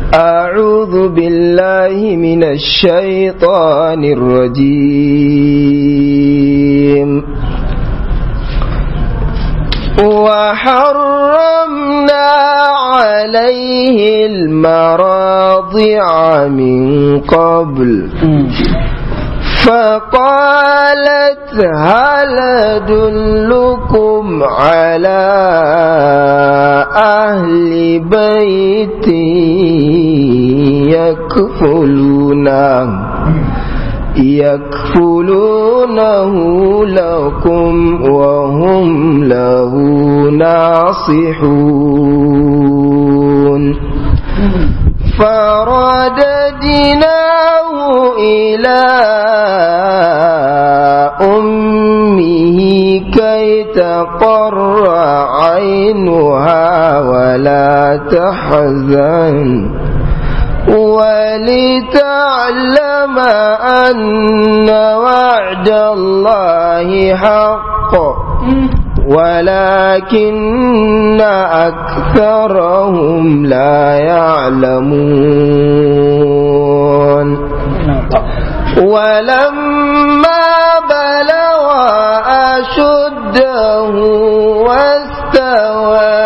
أعوذ بالله من الشيطان الرجيم وحرمنا عليه المراضع من قبل فقالت هل أدلكم على أهل بيت يكفلونه يكفلونه لكم وهم له ناصحون فرددناه إلى أمه كي تقر عينها ولا تحزن ولتعلم أن وعد الله حق ولكن أكثرهم لا يعلمون ولما بلغ أشده واستوى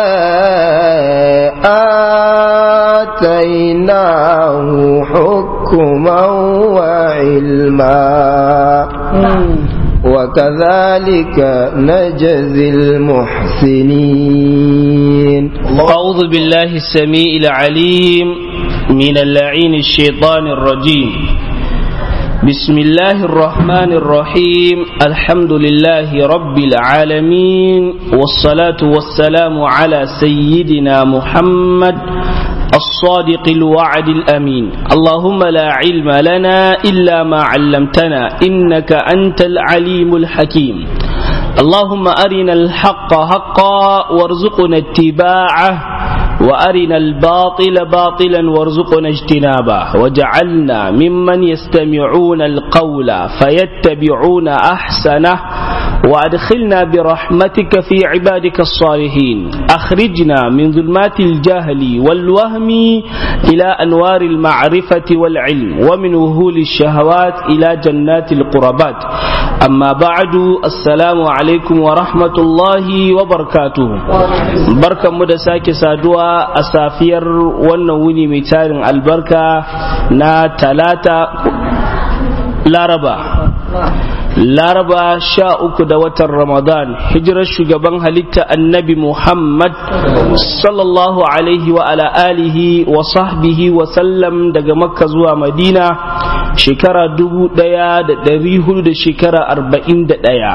آتيناه حكما وعلما وكذلك نجزي المحسنين أعوذ بالله السميع العليم من اللعين الشيطان الرجيم بسم الله الرحمن الرحيم الحمد لله رب العالمين والصلاة والسلام على سيدنا محمد الصادق الوعد الأمين اللهم لا علم لنا إلا ما علمتنا إنك أنت العليم الحكيم اللهم أرنا الحق حقا وارزقنا اتباعه وأرنا الباطل باطلا وارزقنا اجتنابه وجعلنا ممن يستمعون القول فيتبعون أحسنه وأدخلنا برحمتك في عبادك الصالحين أخرجنا من ظلمات الجهل والوهم إلى أنوار المعرفة والعلم ومن وهول الشهوات إلى جنات القربات أما بعد السلام عليكم ورحمة الله وبركاته بركة مدساك سادوا أسافير ونوني ميتار البركة نا تلاتة لاربا laraba sha uku da watan ramadan hijirar shugaban halitta annabi muhammad sallallahu alaihi wa ala alihi wa sahbihi wa sallam daga makka zuwa madina shekara dubu daya da dari hudu da shekara arba'in da daya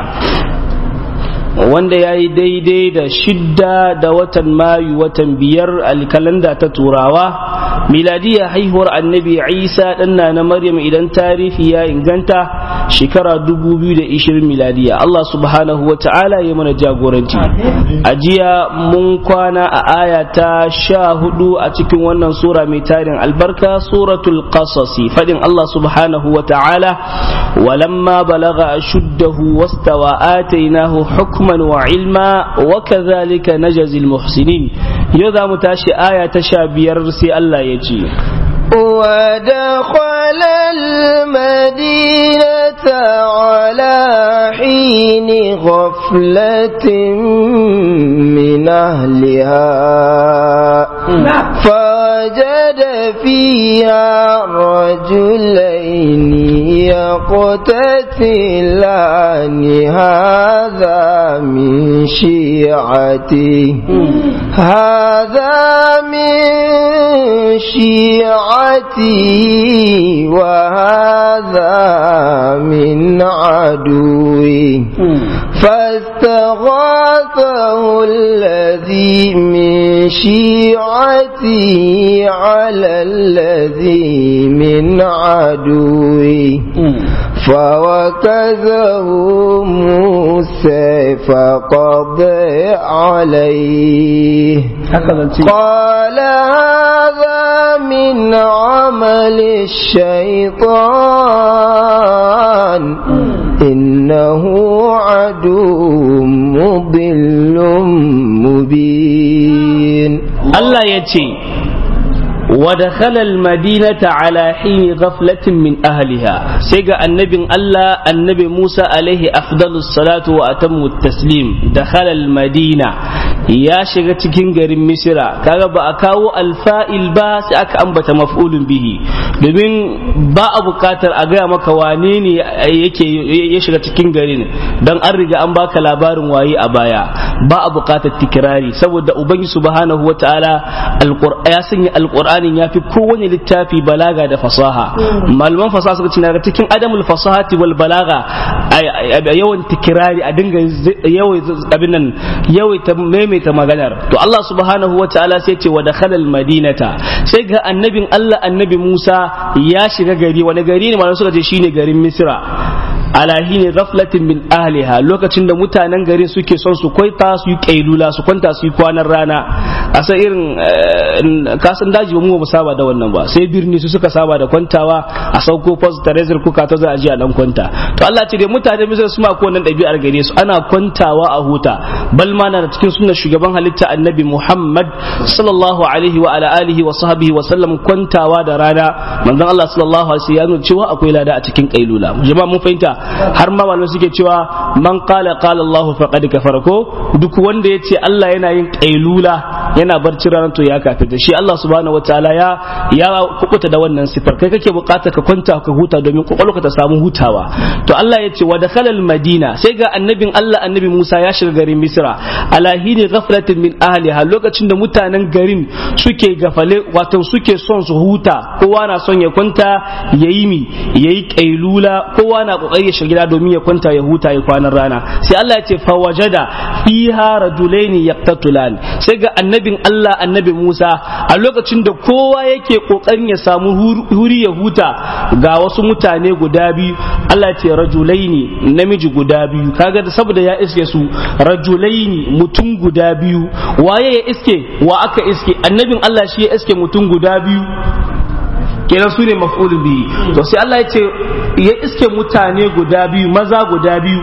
wanda ya yi daidai da shidda da watan mayu watan biyar alkalanda ta turawa miladiya haihuwar annabi isa ɗanna na maryam idan tarihi ya inganta shekara 2020 miladiya allah subhanahu wa ta'ala ya mana jagoranci a jiya mun kwana a aya ta sha hudu a cikin wannan sura mai tarin albarka suratul qasasi fadin allah subhanahu wa ta'ala walamma balaga ashuddahu wastawa atainahu hukman wa ilma wa kadhalika najzi almuhsinin yau za mu tashi aya ta sha biyar sai Allah ya ce ودخل المدينة على حين غفلة من أهلها فوجد فيها رجلين يقتتلان هذا من شيعته هذا من شيعتي وهذا من عدوي فاستغاثه الذي من شيعتي على الذي من عدوي فوكزه موسى فقضى عليه قال هذا من عمل الشيطان إنه عدو مضل مبين Allah ya ce wa dakhala al-madinata ala hin ghaflatin min ahliha sai ga annabin Allah annabi Musa alaihi afdalus salatu wa atammu taslim dakhala al-madina ya shiga cikin garin Misra kaga ba a kawo alfa'il ba sai aka ambata maf'ulun bihi domin ba a bukatar a gaya maka wane ne yake ya shiga cikin garin dan an riga an baka labarin waye a baya ba a bukatar tikirari saboda ubangi subhanahu wataala ya sanya alqur'anin yafi kowane littafi balaga da fasaha malaman fasaha suka ce daga cikin adamul fasahati wal balaga yawan tikirari a dinga yawai abin nan yawai ta maimaita maganar to Allah subhanahu wataala sai ce wa dakhala al madinata sai ga annabin Allah annabi Musa ya shiga gari wani gari ne malaman suka ce shine garin Misra alahi ne ghaflatin min ahliha lokacin da mutanen garin suke son su kwaita su yi kailula su kwanta su yi kwanan rana a san irin kasan daji ba mu ba saba da wannan ba sai birni su suka saba da kwantawa a sauko post terezir kuka ta za a ji a dan kwanta to Allah ce dai mutane misal su ma ko wannan ɗabi'ar gare su ana kwantawa a huta bal ma na da cikin sunnar shugaban halitta annabi Muhammad sallallahu alaihi wa ala alihi wa sahbihi wa sallam kwantawa da rana manzon Allah sallallahu alaihi wa sallam cewa akwai lada a cikin kailula jama'a mun fahimta har ma malamai suke cewa man qala qala Allah faqad kafara ko duk wanda yace Allah yana yin kailula yana barci ranar to ya kafirta shi Allah subhanahu wataala ya ya kubuta da wannan sifar kai kake bukata ka kwanta ka huta domin kwakwalwarka ta samu hutawa to Allah yace wa dakhala madina sai ga annabin Allah annabi Musa ya shiga garin Misra ala hini ghaflatin min ahliha lokacin da mutanen garin suke gafale wato suke son su huta kowa na son ya kwanta yayi mi yayi kailula kowa na kokari ya shiga gida domin ya kwanta ya huta ya kwanan rana sai Allah ya ce fa wajada fiha rajulaini yaqtatulan sai ga annabin Allah annabi Musa a lokacin da kowa yake kokarin ya samu huri ya huta ga wasu mutane guda biyu Allah ya ce rajulaini namiji guda biyu kaga da saboda ya iske su rajulaini mutum guda biyu waye ya iske wa aka iske annabin Allah shi ya iske mutum guda biyu kenan su ne maf'ul bihi to sai Allah ya ce ya iske mutane guda biyu maza guda biyu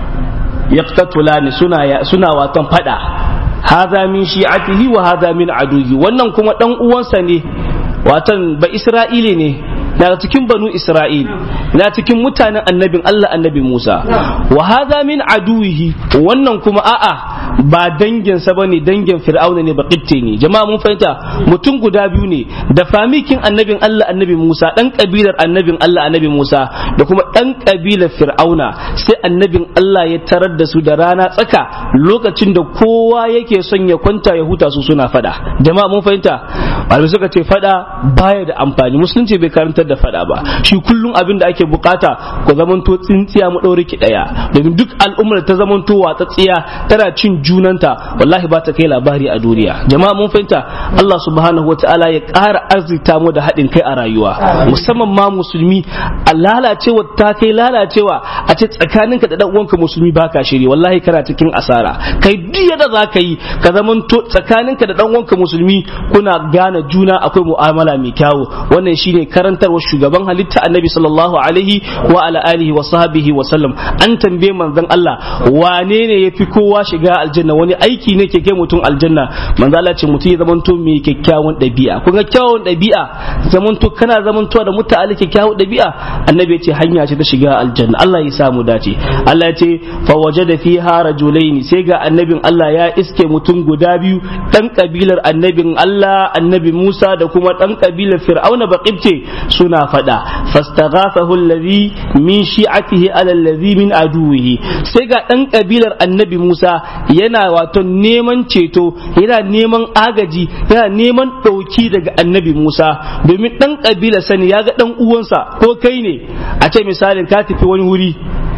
yaqtatulani suna suna watan fada hadha min shi'atihi wa hadha min aduhi wannan kuma dan uwansa ne watan ba isra'ili ne daga cikin banu Isra'il na cikin mutanen annabin Allah annabi Musa wa hadha min aduwihi wannan kuma a'a ba dangin sa bane dangin Fir'auna ne ba ne jama'a mun fahimta mutum guda biyu ne da famikin annabin Allah annabi Musa dan kabilar annabin Allah annabi Musa da kuma dan kabilar Fir'auna sai annabin Allah ya tarar da su da rana tsaka lokacin da kowa yake son ya kwanta ya huta su suna fada jama'a mun fahimta malamai suka ce fada baya da amfani musulunci bai karanta da fada ba shi kullum abin da ake bukata ku zamanto tsintsiya mu ɗaure ki ɗaya domin duk al'ummar ta zamanto watsatsiya tana cin junanta wallahi ba ta kai labari a duniya jama'a mun fahimta Allah subhanahu wa ta'ala ya ƙara arzita mu da haɗin kai a rayuwa musamman ma musulmi a lalacewa ta kai lalacewa a ce tsakaninka da ɗan uwanka musulmi baka shiri wallahi kana cikin asara kai duk yadda za ka yi ka zamanto tsakaninka da ɗan uwanka musulmi kuna gane juna akwai mu'amala mai kyawu wannan shine karantarwa shugaban halitta annabi sallallahu alaihi wa ala alihi wa sahbihi wa sallam an tambaye manzon Allah wane ne yafi kowa shiga aljanna wani aiki ne ke kai mutum aljanna manzon Allah ce mutum ya zamanto mai kyakkyawan ɗabi'a kun ga kyakkyawan ɗabi'a zamanto kana zamanto da mutane kyakkyawan ɗabi'a annabi ya ce hanya ce ta shiga aljanna Allah ya samu dace Allah ya ce fa wajada fiha rajulaini sai ga annabin Allah ya iske mutum guda biyu dan kabilar annabin Allah annabi Musa da kuma dan kabilar Fir'auna baqibce suna fada fastaghafahu alladhi min shi'atihi ala alladhi min aduwihi sai ga dan kabilar annabi Musa yana wato neman ceto yana neman agaji yana neman dauki daga annabi Musa domin dan kabilar sani ya ga dan uwansa ko kai ne a ce misalin ka tafi wani wuri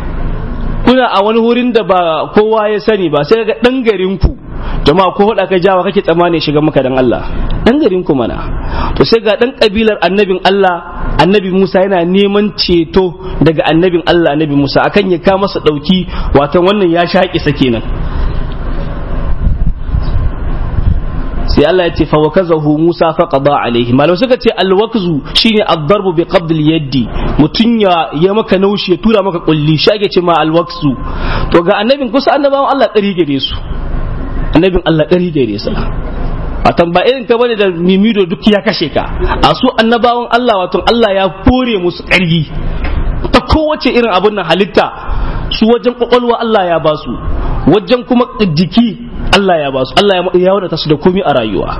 kuna a wani wurin da ba kowa ya sani ba sai ga dan garin ku jama'a ko hada ka jawa kake tsammani shiga maka dan Allah dan garin ku mana to sai ga dan kabilar annabin Allah annabi Musa yana neman ceto daga annabin Allah annabi Musa akan ya ka masa dauki wato wannan ya shaƙi sa kenan sai Allah ya ce fa wakazahu Musa fa qada alaihi malam suka ce alwakzu shine ad-darbu bi qabd al-yaddi mutun ya ya maka naushi ya tura maka kulli shi ake ce ma alwakzu to ga annabin kusa annabawan Allah ɗari gare su annabin Allah ɗari gare sa watan ba irin ka bane da mimido duk ya kashe ka a su annabawan Allah wato Allah ya kore musu ƙarfi ta kowace irin abun nan halitta su wajen kwakwalwa Allah ya ba su wajen kuma jiki Allah ya ba su Allah ya wadata su da komai a rayuwa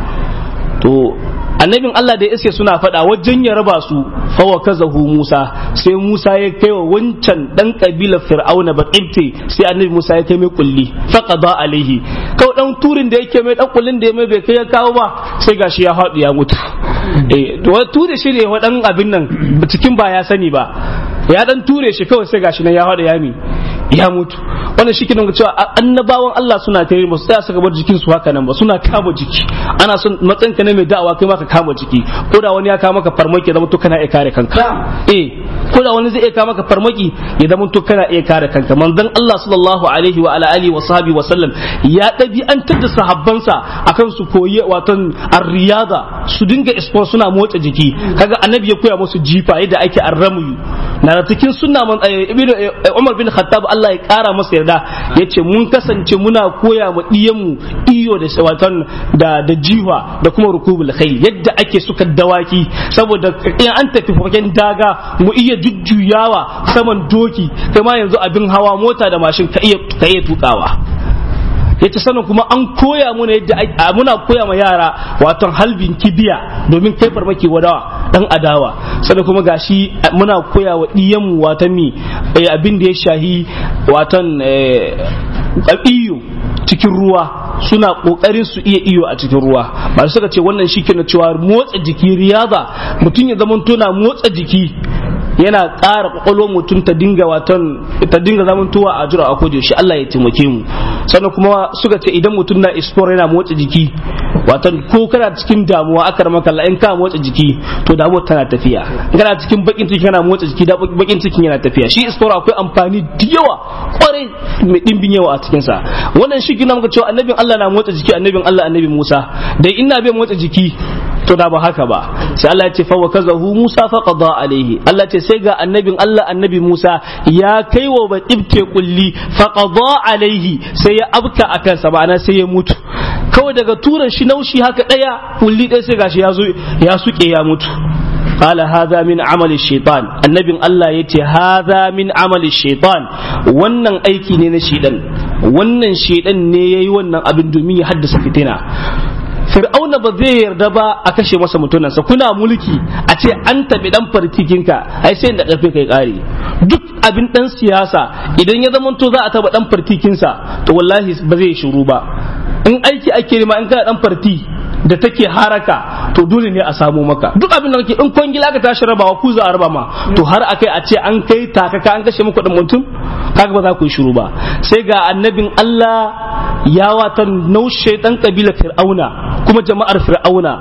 to annabin Allah da iske suna faɗa wajen ya raba su fawa kazahu Musa sai Musa ya kai wa wancan dan kabila Fir'auna baqibti sai annabi Musa ya kai mai kulli faqada alaihi kawai dan turin da yake mai dan kullin da ya mai bai kai ya kawo ba sai gashi ya haɗu ya mutu eh to ture shi ne wadan abin nan cikin ba ya sani ba ya dan ture shi kawai sai gashi nan ya haɗu ya mi ya mutu wannan shi kenan cewa annabawan Allah suna tare ba su tsaya suka bar jikin su haka nan ba suna kama jiki ana son matsayin ka ne mai da'awa kai ma ka kama jiki ko da wani ya kawo maka farmaki ya zama to kana iya kare kanka eh ko da wani zai iya kawo maka farmaki ya zama to kana iya kare kanka manzon Allah sallallahu alaihi wa ala alihi wa sahbihi wa sallam ya dabi'antar da sahabbansa akan su koyi watan ar-riyada su dinga sport suna motsa jiki kaga annabi ya koya musu jifa yadda ake arramu na da cikin sunna man ibnu Umar bin Khattab Allah ya kara masa yarda yace mun kasance muna koya ma mu iyo da watan da da jiwa da kuma rukubul khayl yadda ake suka dawaki saboda in an tafi fagen daga mu iya jujjuyawa saman doki kuma yanzu abin hawa mota da mashin ka iya ka iya tukawa yace sanin kuma an koya muna yadda muna koya ma yara wato halbin kibiya domin kai farmaki wadawa dan adawa sannan kuma gashi muna koya wa diyan watan mi abin da ya shahi watan iyo cikin ruwa suna kokarin su iya iyo a cikin ruwa ba suka ce wannan shi ke cewa motsa jiki riyaza mutum ya zama tona motsa jiki yana ƙara kwakwalwar mutum ta dinga watan ta dinga zamantowa a jira a kodo shi Allah ya taimake mu sannan kuma suka ce idan mutum na explore yana motsa jiki watan ko kana cikin damuwa aka rama kalla in ka motsa jiki to damuwar tana tafiya in kana cikin bakin ciki kana motsa jiki da bakin cikin yana tafiya shi explore akwai amfani da yawa kwarai mai dimbin yawa a cikin sa wannan shi gina muka cewa annabin Allah na motsa jiki annabin Allah annabi Musa da ina bai motsa jiki to da ba haka ba sai Allah ya ce fa wakazahu Musa fa qada alaihi Allah ce sai ga annabin Allah annabi Musa ya kai wa batibte kulli fa qada alaihi sai ya abka akan sa ba'ana sai ya mutu kawai daga turan shi naushi haka daya kulli ɗaya sai gashi ya zo ya suke ya mutu قال هذا من عمل الشيطان النبي الله يتي هذا من عمل الشيطان wannan aiki ne na shedan wannan shedan ne yayi wannan abin domin ya haddasa fitina fir'auna ba zai yarda ba a kashe masa mutunansa kuna mulki a ce an tabi dan fartikinka ai sai da karfe kai kare duk abin dan siyasa idan ya zama to za a taba dan fartikinsa to wallahi ba zai shiru ba in aiki ake ma in kana dan farti da take haraka to dole ne a samu maka duk abin da kake in kwangila ka tashi rabawa ku za a raba ma to har akai a ce an kai takaka an kashe muku dan mutum kaga ba za ku yi shiru ba sai ga annabin Allah ya watan naushe dan kabila fir'auna kuma jama'ar fir'auna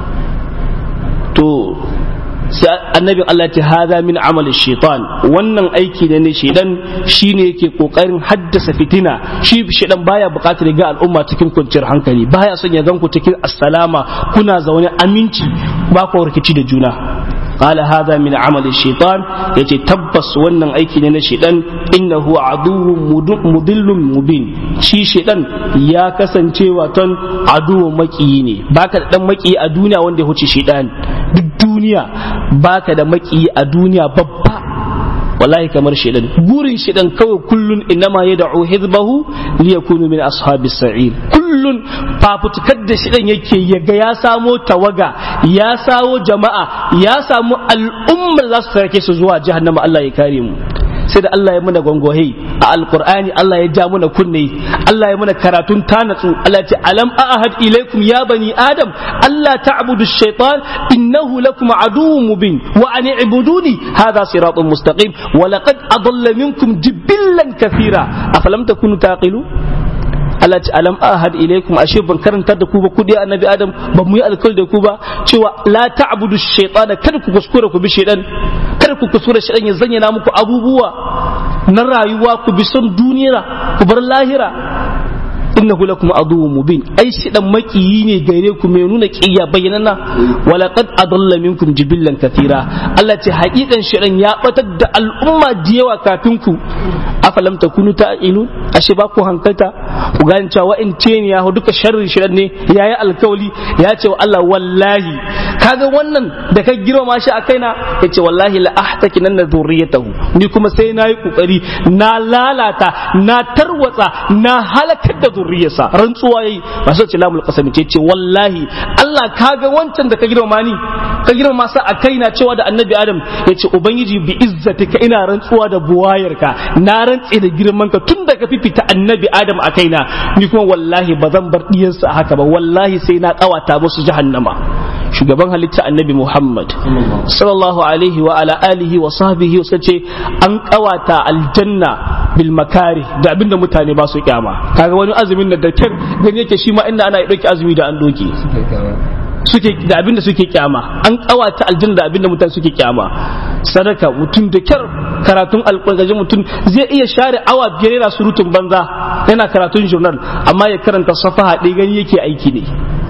to sai annabin Allah ta hada min amal shaitan wannan aiki ne ne shaidan shine yake kokarin haddasa fitina shi shaidan baya bukatar ga al'umma cikin kwanciyar hankali baya son ya ganku cikin assalama kuna zaune aminci ba ku rikici da juna قال هذا من عمل الشيطان يتي تبس wannan aiki ne na shedan innahu aduwwun mudillun mubin shi shedan ya kasance waton aduwwun makiyi ne baka da dan makiyi a duniya wanda ya huce shedan duk duniya baka da makiyi a duniya babba wallahi kamar shedan burin shedan kawai kullun innama yad'u hizbahu liyakunu min ashabis sa'ir kullun fafutukar da shedan yake yaga ya samo tawaga ya sawo jama'a ya samu al'ummar za su sarke su zuwa jahannama Allah ya kare mu sai da Allah ya muna gongohe a alqur'ani Allah ya ja muna kunne Allah ya muna karatun tanatsu Allah ya ce alam ahad ilaikum ya bani adam Allah ta'budu shaytan innahu lakum aduwwun mubin wa an i'buduni hadha siratun mustaqim wa laqad adalla minkum jibillan kathira afalam takunu taqilu Allah ce alam ahad ilaikum ashe ban karanta da ku ba ku dai annabi adam ba mu yi alkawari da ku ba cewa la ta'budu shaytana kada ku kuskura ku bi shaytan kada ku kuskura shaytan ya zanyana muku abubuwa na rayuwa ku bi son duniya ku bar lahira innahu lakum aduwwun mubin ai shi dan makiyi ne gare ku mai nuna kiyya bayyanana wala qad adalla minkum jibillan kathira Allah ce hakikan shi dan ya batar da al'umma da yawa kafin ku afalam takunu ta'ilun ashe ba ku hankalta ku gane cewa in ce ne ya duka sharri shi ne yayi alkawali ya ce wa Allah wallahi kaga wannan da ka girma shi a kaina yace wallahi la ahtakinan dhurriyatahu ni kuma sai na yi kokari na lalata na tarwatsa na halakar da zurriyarsa rantsuwa yayi ba sai ce lamul qasami ce ce wallahi Allah kaga wancan da ka girma ni ka girma sa a kaina cewa da annabi Adam yace ubangiji bi izzatika ina rantsuwa da buwayarka na rantse da girman ka tun da ka fifita annabi Adam a kaina ni kuma wallahi ba zan bar diyansa haka ba wallahi sai na kawata musu jahannama shugaban halitta annabi Muhammad sallallahu alaihi wa ala alihi wa sahbihi wasu ce an kawata aljanna bil makari da abinda mutane ba su kyama kaga wani azumin da dakar gani yake shi ma inda ana dauki azumi da an doke suke da abinda suke kyama an kawata aljanna da abinda mutane suke kyama sadaka mutum da kyar karatun alƙur'ani mutum zai iya share awa biyar yana surutun banza yana karatun journal amma ya karanta safaha ɗaya gani yake aiki ne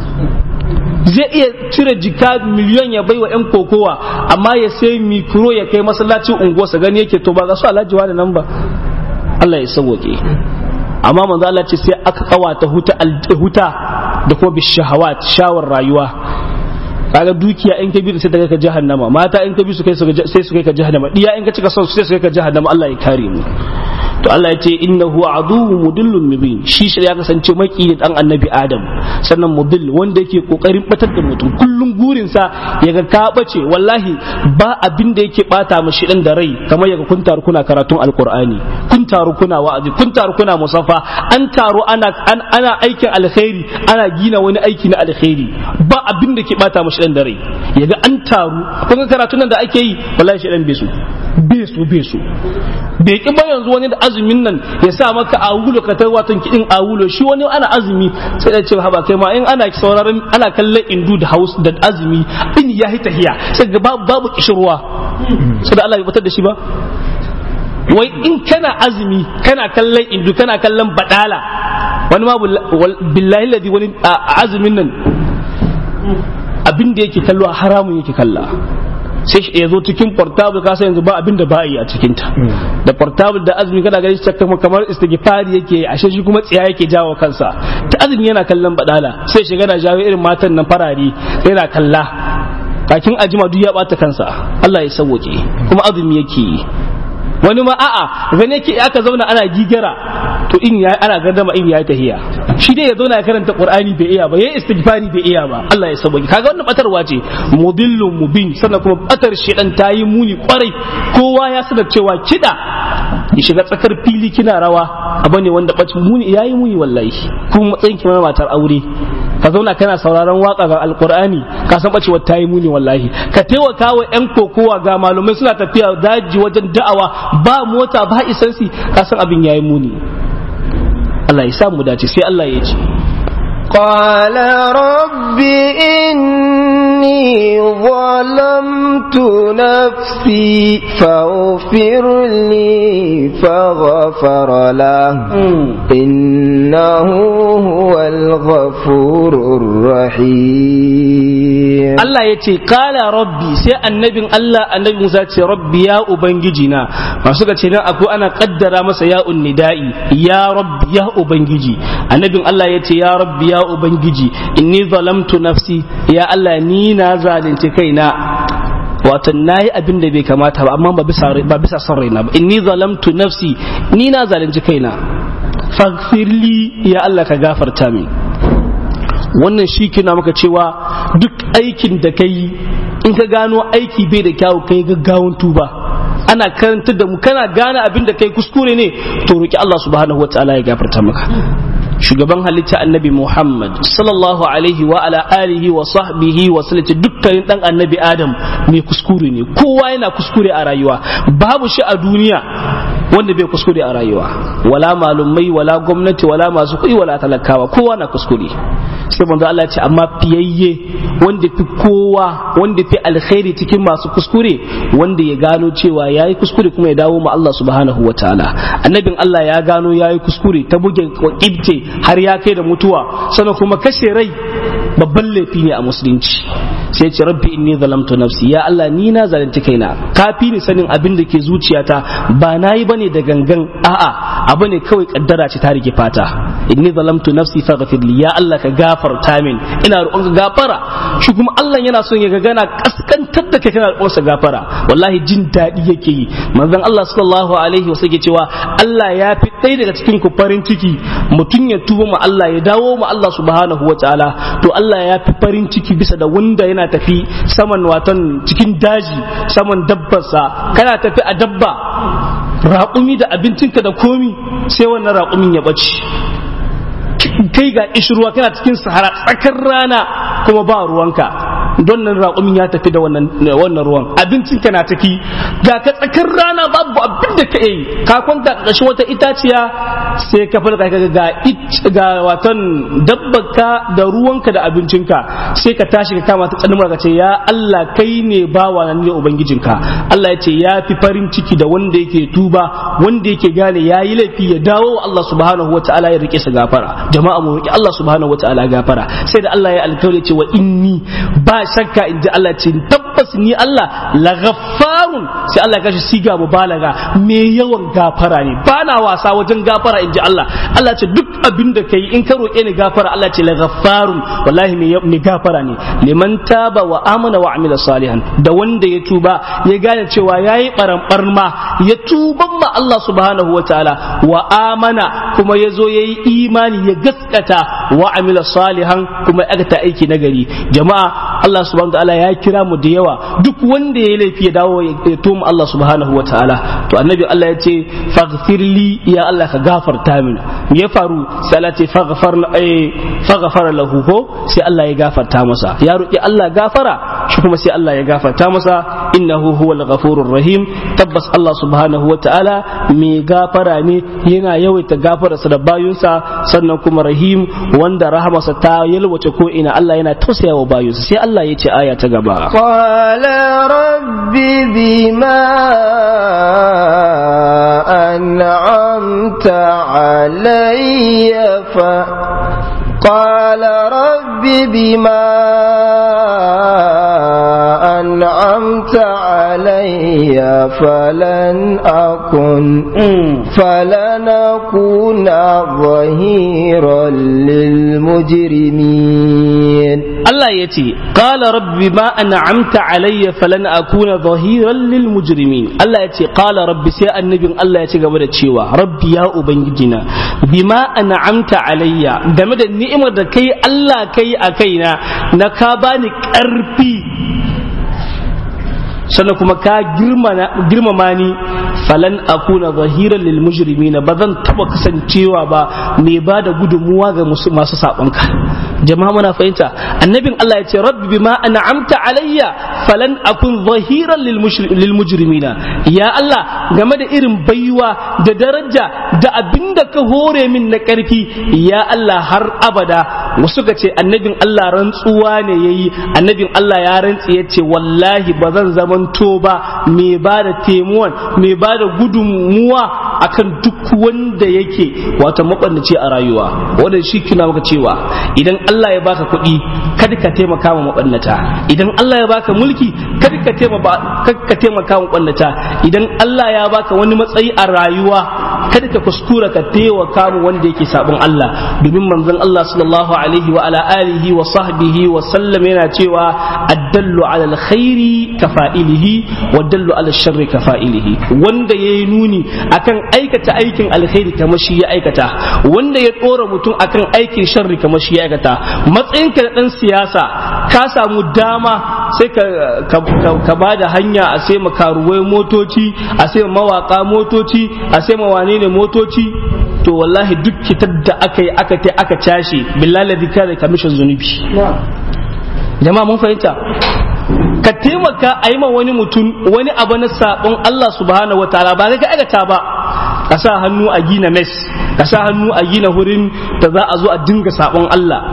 zai iya cire jika miliyon ya baiwa 'yan kokowa amma ya sai mikro ya kai masallacin unguwarsa gani yake to ba ga su alhaji da nan ba Allah ya sauke amma manzo Allah ce sai aka kawata huta huta da kuma bishahawat shawar rayuwa kaga dukiya in ka bi sai ta kai ka jahannama mata in ka bi su kai sai su kai ka jahannama diya in ka cika son su sai su kai ka jahannama Allah ya kare mu to Allah ya ce innahu aduwwu mudillun mubin shi shi ya kasance maki dan annabi Adam sannan mudill wanda yake kokarin batar da mutum kullum gurin sa yaga ka bace wallahi ba abin da yake bata mashi dan da rai kamar yaga kun taru kuna karatun alqur'ani kun taru kuna wa'azi kun taru kuna musaffa an taru ana ana aikin alkhairi ana gina wani aiki na alkhairi ba abin da ke bata mashi dan da rai yaga an taru kun ga karatun nan da ake yi wallahi shi dan besu besu besu bai ki ba yanzu wani da azumin nan ya sa maka awulo ka ta watan kidin awulo shi wani ana azumi sai da ce haba kai ma in ana sauraron ana kallon indu da haus da azumi in ya hita hiya sai ga babu babu kishirwa sai da Allah bai batar da shi ba wai in kana azumi kana kallon indu kana kallon badala wani ma billahi ladi wani azumin nan abin da yake kallo haramun yake kalla sai ya zo cikin portable ka san yanzu ba abin da ba yi a cikin ta da portable da azumi kana gani shi kamar istighfari yake ashe shi kuma tsiya yake jawo kansa ta azumi yana kallon badala sai shiga na jawo irin matan nan farare yana kalla kakin ajima duk ya bata kansa Allah ya sauke kuma azumi yake yi wani ma a'a gane yake aka zauna ana gigara to in ya ana gardama in ya tahiya shi dai ya zauna ya karanta qur'ani bai iya ba yayi istighfari bai iya ba Allah ya sauke kaga wannan batarwa ce mudillun mubin sannan kuma batar shedan tayi muni kwarai kowa ya sanar cewa kida ya shiga tsakar fili kina rawa abu ne wanda bacin muni yayi muni wallahi kuma matsayin ki matar aure ka zauna kana sauraron waka ga alqur'ani ka san bacewar tayi muni wallahi ka taimaka wa yan kokowa ga malumai suna tafiya daji wajen da'awa ba mota ba isansi ka san abin yayi muni Allah ya sa mu dace sai Allah ya ce قال رب إني ظلمت نفسي فاغفر لي فغفر له إنه هو الغفور الرحيم Allah ya ce kala rabbi sai annabin Allah annabi Musa ce rabbi ya ubangijina masu ga ce nan akwai ana kaddara masa ya unnida'i ya rabbi ya ubangiji annabin Allah ya ce ya rabbi ya ubangiji inni zalamtu nafsi ya Allah ni na zalunci kaina wato nayi abin da bai kamata ba amma ba bisa ba bisa son raina ba inni zalamtu nafsi ni na zalunci kaina faghfirli ya Allah ka gafarta min wannan shi kina maka cewa duk aikin da ka yi in ka gano aiki bai da kyawu kai gaggawan tuba ana karanta da mu kana gane abin da kai kuskure ne to roki Allah subhanahu wataala ya gafarta maka shugaban halitta annabi Muhammad sallallahu alaihi wa ala alihi wa sahbihi wa sallati dukkanin dan annabi Adam mai kuskure ne kowa yana kuskure a rayuwa babu shi a duniya wanda bai kuskure a rayuwa wala malumai wala gwamnati wala masu kuɗi wala talakawa kowa na kuskure sai manzo Allah ya ce amma fiyayye wanda fi kowa wanda fi alkhairi cikin masu kuskure wanda ya gano cewa yayi kuskure kuma ya dawo ma Allah subhanahu wataala annabin Allah ya gano yayi kuskure ta buge kibte har ya kai da mutuwa sannan kuma kashe rai babban laifi ne a musulunci sai ce rabbi inni zalamtu nafsi ya Allah ni na zalunci kaina kafi ni sanin abin da ke zuciyata ba nayi bane da gangan a'a abu ne kawai kaddara ce ta rike fata inni zalamtu nafsi faghfir li ya Allah ka gafarta min ina roƙon ka gafara shi kuma Allah yana son ya ga gana kaskantar da kai kana roƙon sa gafara wallahi jin daɗi yake yi manzon Allah sallallahu alaihi wasallam yake cewa Allah ya fi ɗaya daga cikin ku farin ciki mutum ya tuba ma Allah ya dawo ma Allah subhanahu wataala to Allah ya fi farin ciki bisa da wanda yana tafi saman watan cikin daji saman dabbarsa kana tafi a dabba raƙumi da abincinka da komi sai wannan raƙumin ya ɓace kai ga ishirwa kana cikin sahara tsakar rana kuma ba ruwanka don nan raƙumin ya tafi da wannan ruwan abincin ka na tafi ga ka tsakar rana babu abin da ka yi ka kwanta ƙarshen wata itaciya sai ka farka ka ga ga watan dabbaka da ruwanka da abincinka sai ka tashi ka kama ta tsanin ka ce ya Allah kai ne bawa nan ne ubangijinka Allah ya ce ya fi farin ciki da wanda yake tuba wanda yake gane ya yi laifi ya dawo wa Allah subhanahu wa ta'ala ya rike sa gafara jama'a mu roki Allah subhanahu wa ta'ala gafara sai da Allah ya alkawari ce wa inni ba shakka in ji Allah ce tabbas ni Allah la ghaffarun sai Allah ya kashi siga mubalaga me yawan gafara ne ba na wasa wajen gafara in ji Allah Allah ce duk abin da kai in ka roƙe ni gafara Allah ce la ghaffarun wallahi me gafara ne liman taba wa amana wa amila salihan da wanda ya tuba ya gane cewa yayi barambar ma ya tuban ma Allah subhanahu wa ta'ala wa amana kuma ya zo yayi imani ya gaskata wa amila salihan kuma ya aikata aiki nagari jama'a Allah subhanahu wa ta'ala ya kira mu da yawa duk wanda ya laifi ya dawo ya toma Allah subhanahu wa ta'ala to annabi Allah ya ce faghfirli ya Allah ka gafarta min me ya faru sai Allah ce faghfar faghfara lahu ko sai Allah ya gafarta masa ya roki Allah gafara shi kuma sai Allah ya gafarta masa innahu huwal ghafurur rahim tabbas Allah subhanahu wa ta'ala mai gafara ne yana yawaita gafararsa da bayunsa sannan kuma rahim wanda rahamarsa ta yalwace ko ina Allah yana tausaya wa bayunsa sai Allah ya ce aya ta gaba qala rabbi bima an'amta alayya fa qala rabbi bima أنعمت علي فلن أكن فلن أكون ظهيرا للمجرمين الله يتي قال رب ما أنعمت علي فلن أكون ظهيرا للمجرمين الله يتي قال رب سي النبي الله يتي قبل تشيوا رب يا أبنجنا بما أنعمت علي game da ni'imar da kai Allah kai a kaina na ka bani ƙarfi sannan kuma ka girmama ni falan akuna zahiran lil mujrimina ba zan taba kasancewa ba mai ba da gudunmuwa ga masu sabonka jama'a muna fahimta annabin Allah ya ce rabbi bima an'amta alayya falan akun zahiran lil mujrimina ya Allah game da irin baiwa da daraja da abinda ka hore min na karfi ya Allah har abada wasu ga ce annabin Allah rantsuwa ne yayi annabin Allah ya rantsi ya ce wallahi ba zan zamanto ba mai ba da temuwan mai ba da gudunmuwa akan duk wanda yake wata mabannaci a rayuwa wanda shi kina maka cewa idan Allah ya baka kuɗi kada ka taimaka ma mabannata idan Allah ya baka mulki kada ka taimaka ma mabannata idan Allah ya baka wani matsayi a rayuwa kada ka kuskura ka taimaka mu wanda yake sabon Allah domin manzon Allah sallallahu alaihi wa ala alihi wa sahbihi wa sallam yana cewa addallu ala alkhairi kafa'ilihi wa dallu ala sharri kafa'ilihi wanda yayi nuni akan aikata aikin alkhairi kamar shi ya aikata wanda ya dora mutum akan aikin sharri kamar shi ya aikata matsayinka na dan siyasa ka samu dama sai ka ka ba da hanya a sai makaruwai motoci a sai mawaka motoci a sai mawane ne motoci to wallahi duk kitar da aka yi aka ta aka cashe billahi ladhi kana kamishin zunubi jama'a mun fahimta ka taimaka a yi ma wani mutum wani abu na sabon Allah subhanahu wa ta'ala ba ka aikata ba ka sa hannu a gina mes ka sa hannu a gina wurin da za a zo a dinga sabon Allah to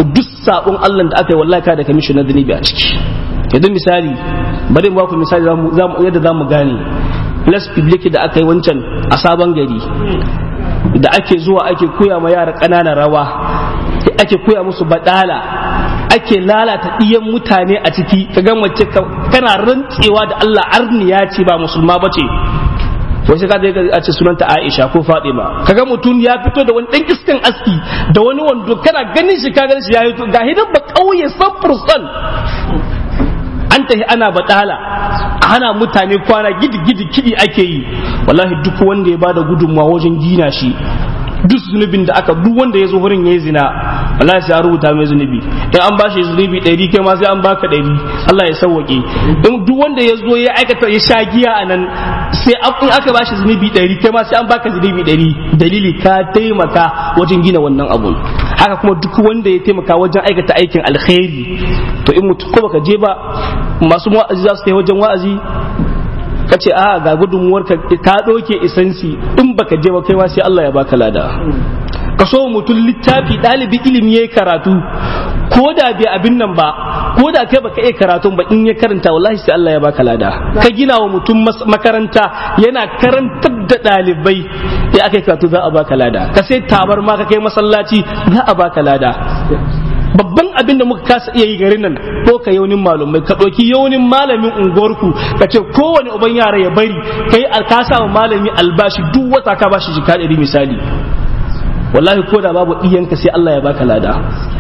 to duk sabon Allah da aka yi wallahi ka da kamishin na zunubi a ciki yanzu misali bari mu baku misali yadda za mu gane las public da aka yi wancan a sabon gari da ake zuwa ake koya ma yara ƙananan rawa ake koya musu badala ake lalata ɗiyan mutane a ciki ka ga mace kana rantsewa da Allah arniya ce ba musulma ba ce wai sai ka je a ce sunanta Aisha ko Fatima kaga mutum ya fito da wani dan iskan aski da wani wando kana ganin shi ka ganin shi ya yi ga hidan ba kauye 100% an tafi ana batala ana mutane kwana gidi gidi kidi ake yi wallahi duk wanda ya bada gudunmawa wajen gina shi duk zunubin da aka duk wanda ya zo wurin ya yi zina wallahi sai an rubuta mai zunubi in an bashi zunubi ɗari kai ma sai an baka ɗari Allah ya sauwaƙe in duk wanda ya zo ya aikata ya sha giya a nan sai in aka bashi zunubi ɗari kai ma sai an baka zunubi ɗari dalili ka taimaka wajen gina wannan abun haka kuma duk wanda ya taimaka wajen aikata aikin alkhairi to in mutum ko baka je ba masu wa'azi za su kai wajen wa'azi ka ce a ga gudunmuwar ka ta ɗauke isansi in baka je ba kai ma sai Allah ya baka lada ka so mutum littafi ɗalibi ilimi ya karatu ko da bai abin nan ba ko da kai baka iya karatun ba in ya karanta wallahi sai Allah ya baka lada ka gina wa mutum makaranta yana karantar da ɗalibai ya aka karatu za a baka lada ka sai tabar ma ka kai masallaci za a baka lada babban abin da muka kasa iya yi garin nan ko ka yaunin malumai ka ɗauki yaunin malamin unguwarku ka ce kowane uban yara ya bari ka yi alkasa wa malami albashi duk wata ka bashi jika ɗari misali wallahi ko da babu iyanka sai Allah ya baka lada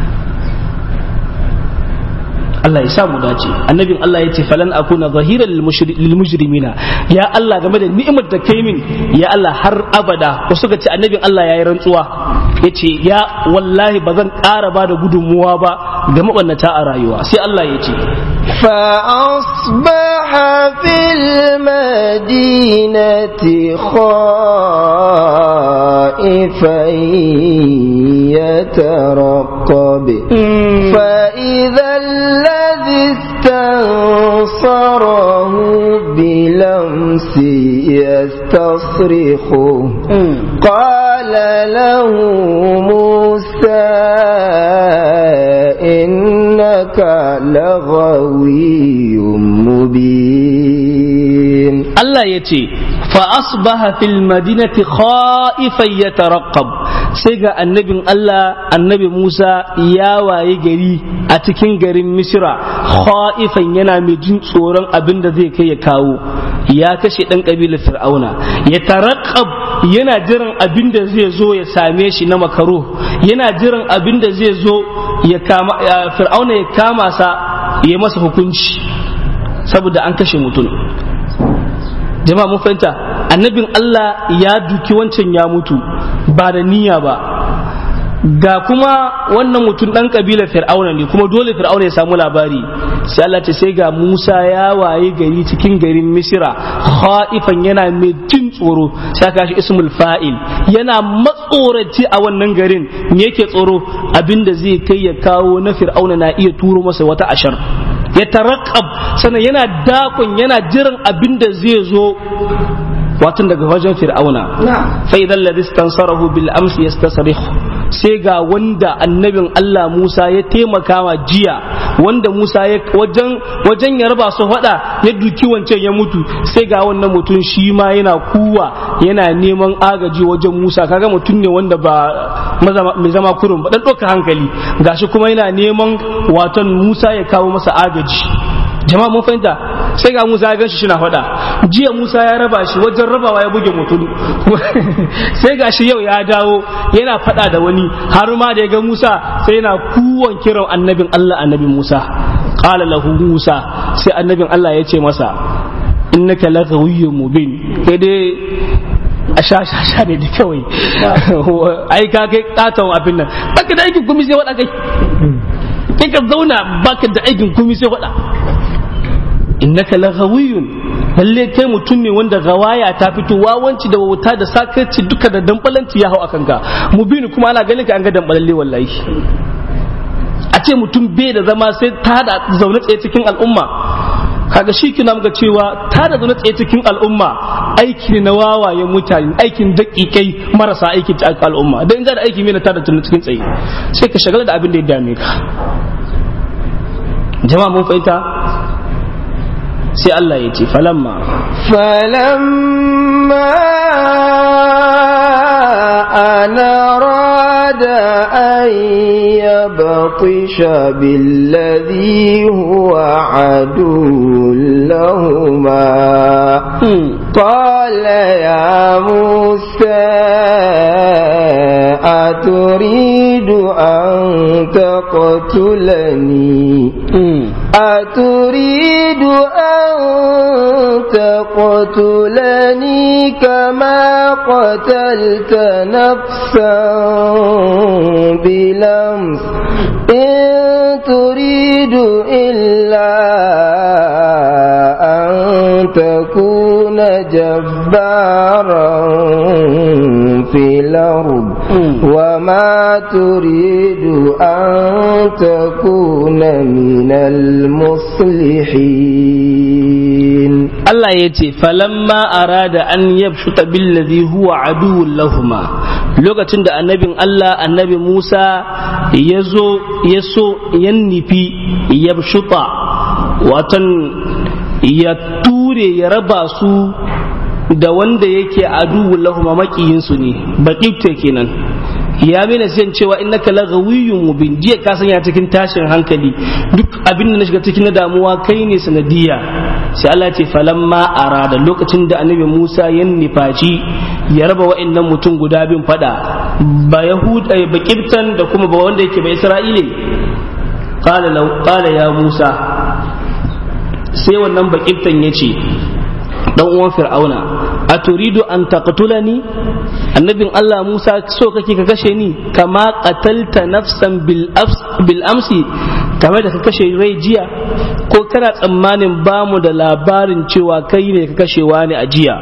Allah ya sa mu dace annabin Allah ya ce falan akuna zahiran lil mujrimina ya Allah game da ni'imar da kai min ya Allah har abada ko suka ce annabin Allah yayi rantsuwa yace ya wallahi ba zan ƙara ba da gudunmuwa ba ga mabannata a rayuwa sai Allah ya ce فأصبح في المدينة خائفا يترقب فإذا الذي استنصره بلمس يستصرخه قال له موسى إنك لغوي مبين الله يتي فأصبح في المدينة خائفا يترقب سيغا النبي الله النبي موسى يا واي غري a cikin garin misira khaifan yana mai jin tsoron abin da zai kai ya kawo ya kashe dan kabilar fir'auna ya taraqqab yana jiran abin da zai zo ya same shi na makaro yana jiran abin da zai zo ya kama fir'auna ya kama sa ya masa hukunci saboda an kashe mutum jama'a mun fahimta annabin Allah ya duki wancan ya mutu ba da niyya ba ga kuma wannan mutum dan kabilar fir'auna ne kuma dole fir'auna ya samu labari sai Allah ce sai ga Musa ya waye gari cikin garin Misira khaifan yana mai jin tsoro sai aka shi ismul fa'il yana matsoraci a wannan garin me yake tsoro abinda zai kai ya kawo na fir'auna na iya turo masa wata ashar ya tarakab sannan yana dakon yana jiran abinda zai zo watan daga wajen fir'auna fa idan ladhi istansarahu bil amsi yastasrikh sai ga wanda annabin Allah Musa ya taimaka wa jiya wanda Musa ya wajen wajen ya raba su fada ya duki wancan ya mutu sai ga wannan mutum shi ma yana kuwa yana neman agaji wajen Musa kaga mutum ne wanda ba mai zama kurun ba dan ɗauka hankali gashi kuma yana neman watan Musa ya kawo masa agaji jama'a mun fahimta sai ga Musa ya ganshi shi na faɗa jiya Musa ya raba shi wajen rabawa ya buge mutum sai ga shi yau ya dawo yana faɗa da wani har ma da ya ga Musa sai yana kuwan kiran annabin Allah annabi Musa qala lahu Musa sai annabin Allah ya ce masa innaka laghawiyyun mubin kai dai a sha sha sha ne da kawai ai ka kai katon abin nan baka da aikin kuma sai wada kai kai ka zauna baka da aikin kuma sai wada innaka laghawiyun lalle kai mutum ne wanda gawaya ta fito wawanci da wauta da sakarci duka da dambalanci ya hau akan ka mubini kuma ana ganin ka an ga dambalalle wallahi a ce mutum bai da zama sai ta da zaune tsaye cikin al'umma kaga shi kina muka cewa ta da zaune tsaye cikin al'umma aiki ne na wawayen mutane aikin daƙiƙai marasa aiki ta al'umma dan in da aiki mai na ta da zaune cikin tsaye sai ka shagala da abin da ya dame ka jama'a mun fahimta sai Allah ya ce falamma فلما أن أراد أن يبطش بالذي هو عدو لهما قال يا موسى أتريد أن تقتلني أتريد أن تقتلني كما قتلت نفسا بلمس إن تريد إلا أن تكون جبارا في الأرض وما تريد أن تكون من المصلحين Allah ya ce falamma arada an yabshuta billazi huwa aduwwun lahuma lokacin da annabin Allah annabi Musa ya zo ya so yan nufi yabshuta watan ya ture ya raba su da wanda yake aduwwun lahuma makiyinsu ne baƙifte kenan ya mina siyan cewa innaka la gawiyyun mubin jiya ka sanya cikin tashin hankali duk abin da na shiga cikin na damuwa kai ne sanadiya sai Allah ce falamma arada lokacin da annabi Musa ya nifaci ya raba wa'annan mutum guda bin fada ba yahuda ba kibtan da kuma ba wanda yake ba isra'ile qala law qala ya Musa sai wannan ba kibtan yace dan uwan fir'auna a turidu an taqtulani annabin Allah Musa so kake ka kashe ni kama qatalta nafsan bil bil amsi kamar da ka kashe rai jiya ko kana tsammanin bamu da labarin cewa kai ne ka kashewa ne a jiya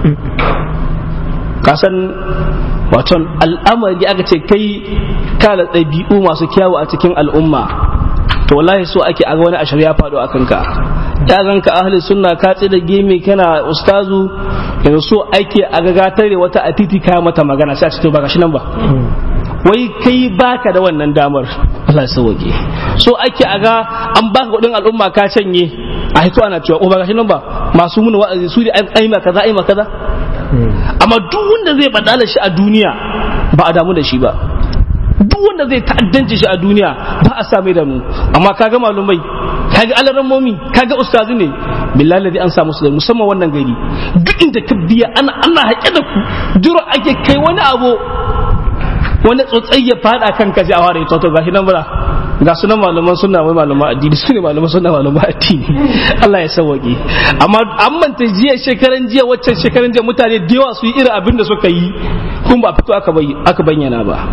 kasan waton al'amari aka ce kai kana ɗabi'u masu kyawu a cikin al'umma to wallahi so ake aga wani ashar ya faɗo a kanka ya ganka ahli sunna ka da gemi kana ustazu yanzu so ake aga gatare wata a titi kaya mata magana sai a ce to ba shi nan ba wai kai baka da wannan damar Allah ya sauke so ake aga an baka kudin al'umma ka canye a hito ana cewa ko ba shi nan ba masu muna wa'azi su ne ai ma kaza ai ma kaza amma duk wanda zai badala shi a duniya ba a damu da shi ba duk wanda zai ta'addanci shi a duniya ba a same da mu amma kaga malumai kaga alarammomi kaga ustazu ne billahi ladhi an samu su musamman wannan gari duk inda ka biya ana ana haƙe da ku jiro ake kai wani abu wani tsotsai ya fada kan ka ji a ware to gashi nan bara ga sunan malaman sunna wai malaman addini su ne malaman sunna malaman addini Allah ya sauwaƙe amma an manta jiya shekaran jiya waccan shekaran jiya mutane da yawa su yi irin abin da suka yi kun ba fito aka bayyana ba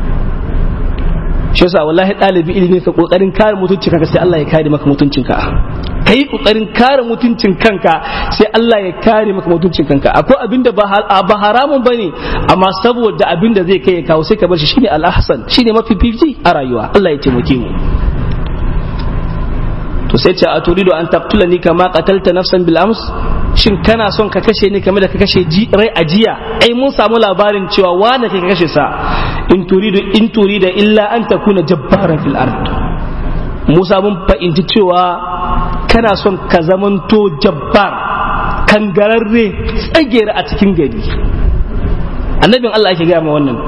shi yasa wallahi ɗalibi ilimi ka kokarin kare mutuncin kanka sai Allah ya kare maka mutuncin ka kai kokarin kare mutuncin kanka sai Allah ya kare maka mutuncin kanka akwai abinda ba haramun bane amma saboda abinda zai kai ya kawo sai ka bar shi shine al-ahsan shine mafi fifi a rayuwa Allah ya taimake mu to sai ce a turidu an taqtulani kama qatalta nafsan bil ams shin kana son ka kashe ni kamar da ka kashe rai a jiya ai mun samu labarin cewa wanda ka kashe sa in turidu in turida illa an takuna jabbaran fil ard Musa mun fahimci cewa kana son ka zamanto jabbar kangararre tsagera a cikin gari annabin Allah ake gaya ma wannan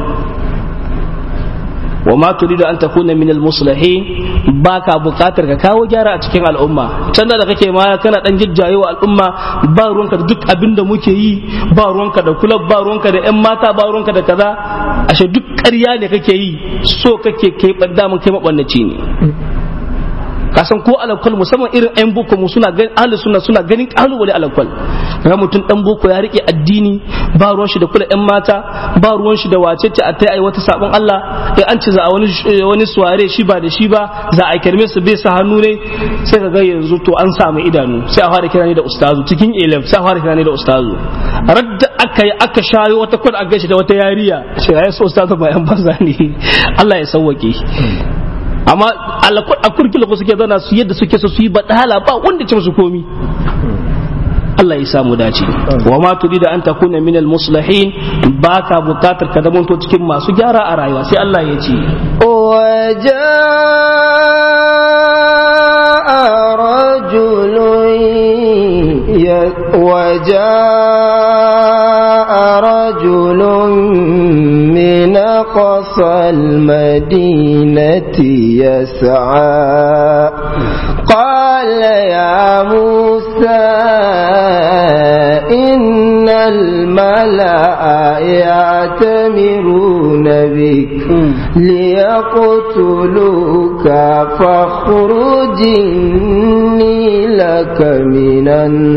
wa ma turidu an takuna min al-muslihin baka bukatar ka kawo gyara a cikin al'umma can da kake ma kana dan jijjaye wa al'umma ba ruwanka da duk abin da muke yi ba ruwanka da kulab ba ruwanka da yan mata ba ruwanka da kaza ashe duk ƙarya ne kake yi so kake kai badda mun kai mabannaci ne kasan ko alakwal musamman irin yan boko mu suna ganin ahli sunna suna ganin kalubale alakwal ga mutum dan boko ya rike addini ba ruwan shi da kula yan mata ba ruwan shi da wace ce a tai ai wata sabon Allah in an ce za a wani wani suware shi ba da shi ba za a kirme su bai sa hannu ne sai ka ga yanzu to an samu idanu sai a fara kira ni da ustazu cikin elef sai a fara kira ni da ustazu radda aka yi aka shayo wata kwad a gashi da wata yariya sai ya so ustazu ba yan banza ne Allah ya sauwake amma a kurkila ko suke zana su yadda suke so su yi badala ba wanda ce musu komi Allah ya samu dace wa ma turida an takuna min al muslihin baka bukatar ka zamanto cikin masu gyara a rayuwa sai Allah ya ce وجاء رجل وجاء رجل من أقصى المدينة يسعى قال يا موسى إن الملأ يعتمرون بك ليقتلوك فاخرج إني لك من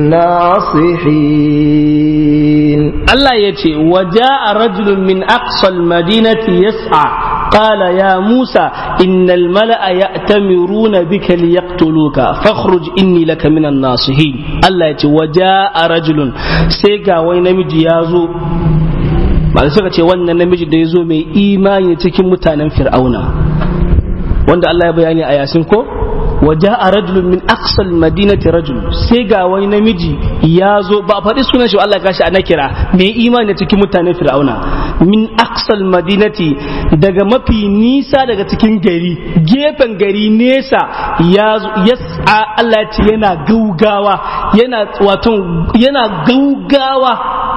الناصحين الله يتي وجاء رجل من أقصى المدينة يسعى قال يا موسى إن الملأ يأتمرون بك ليقتلوك فاخرج إني لك من الناصحين الله يتي وجاء رجل سيقا وينمجي يازو malamai suka ce wannan namiji da ya zo mai imani cikin mutanen fir'auna wanda Allah ya bayani a yasin ko waje a rajulun min aksal madinati rajul sai ga wani namiji ya zo ba a faɗi sunan shi Allah kashi a nakira mai imani cikin mutanen fir'auna min aksal madinati daga mafi nisa daga cikin gari gefen gari nesa ya yasa Allah ya ce yana gaugawa yana wato yana gaugawa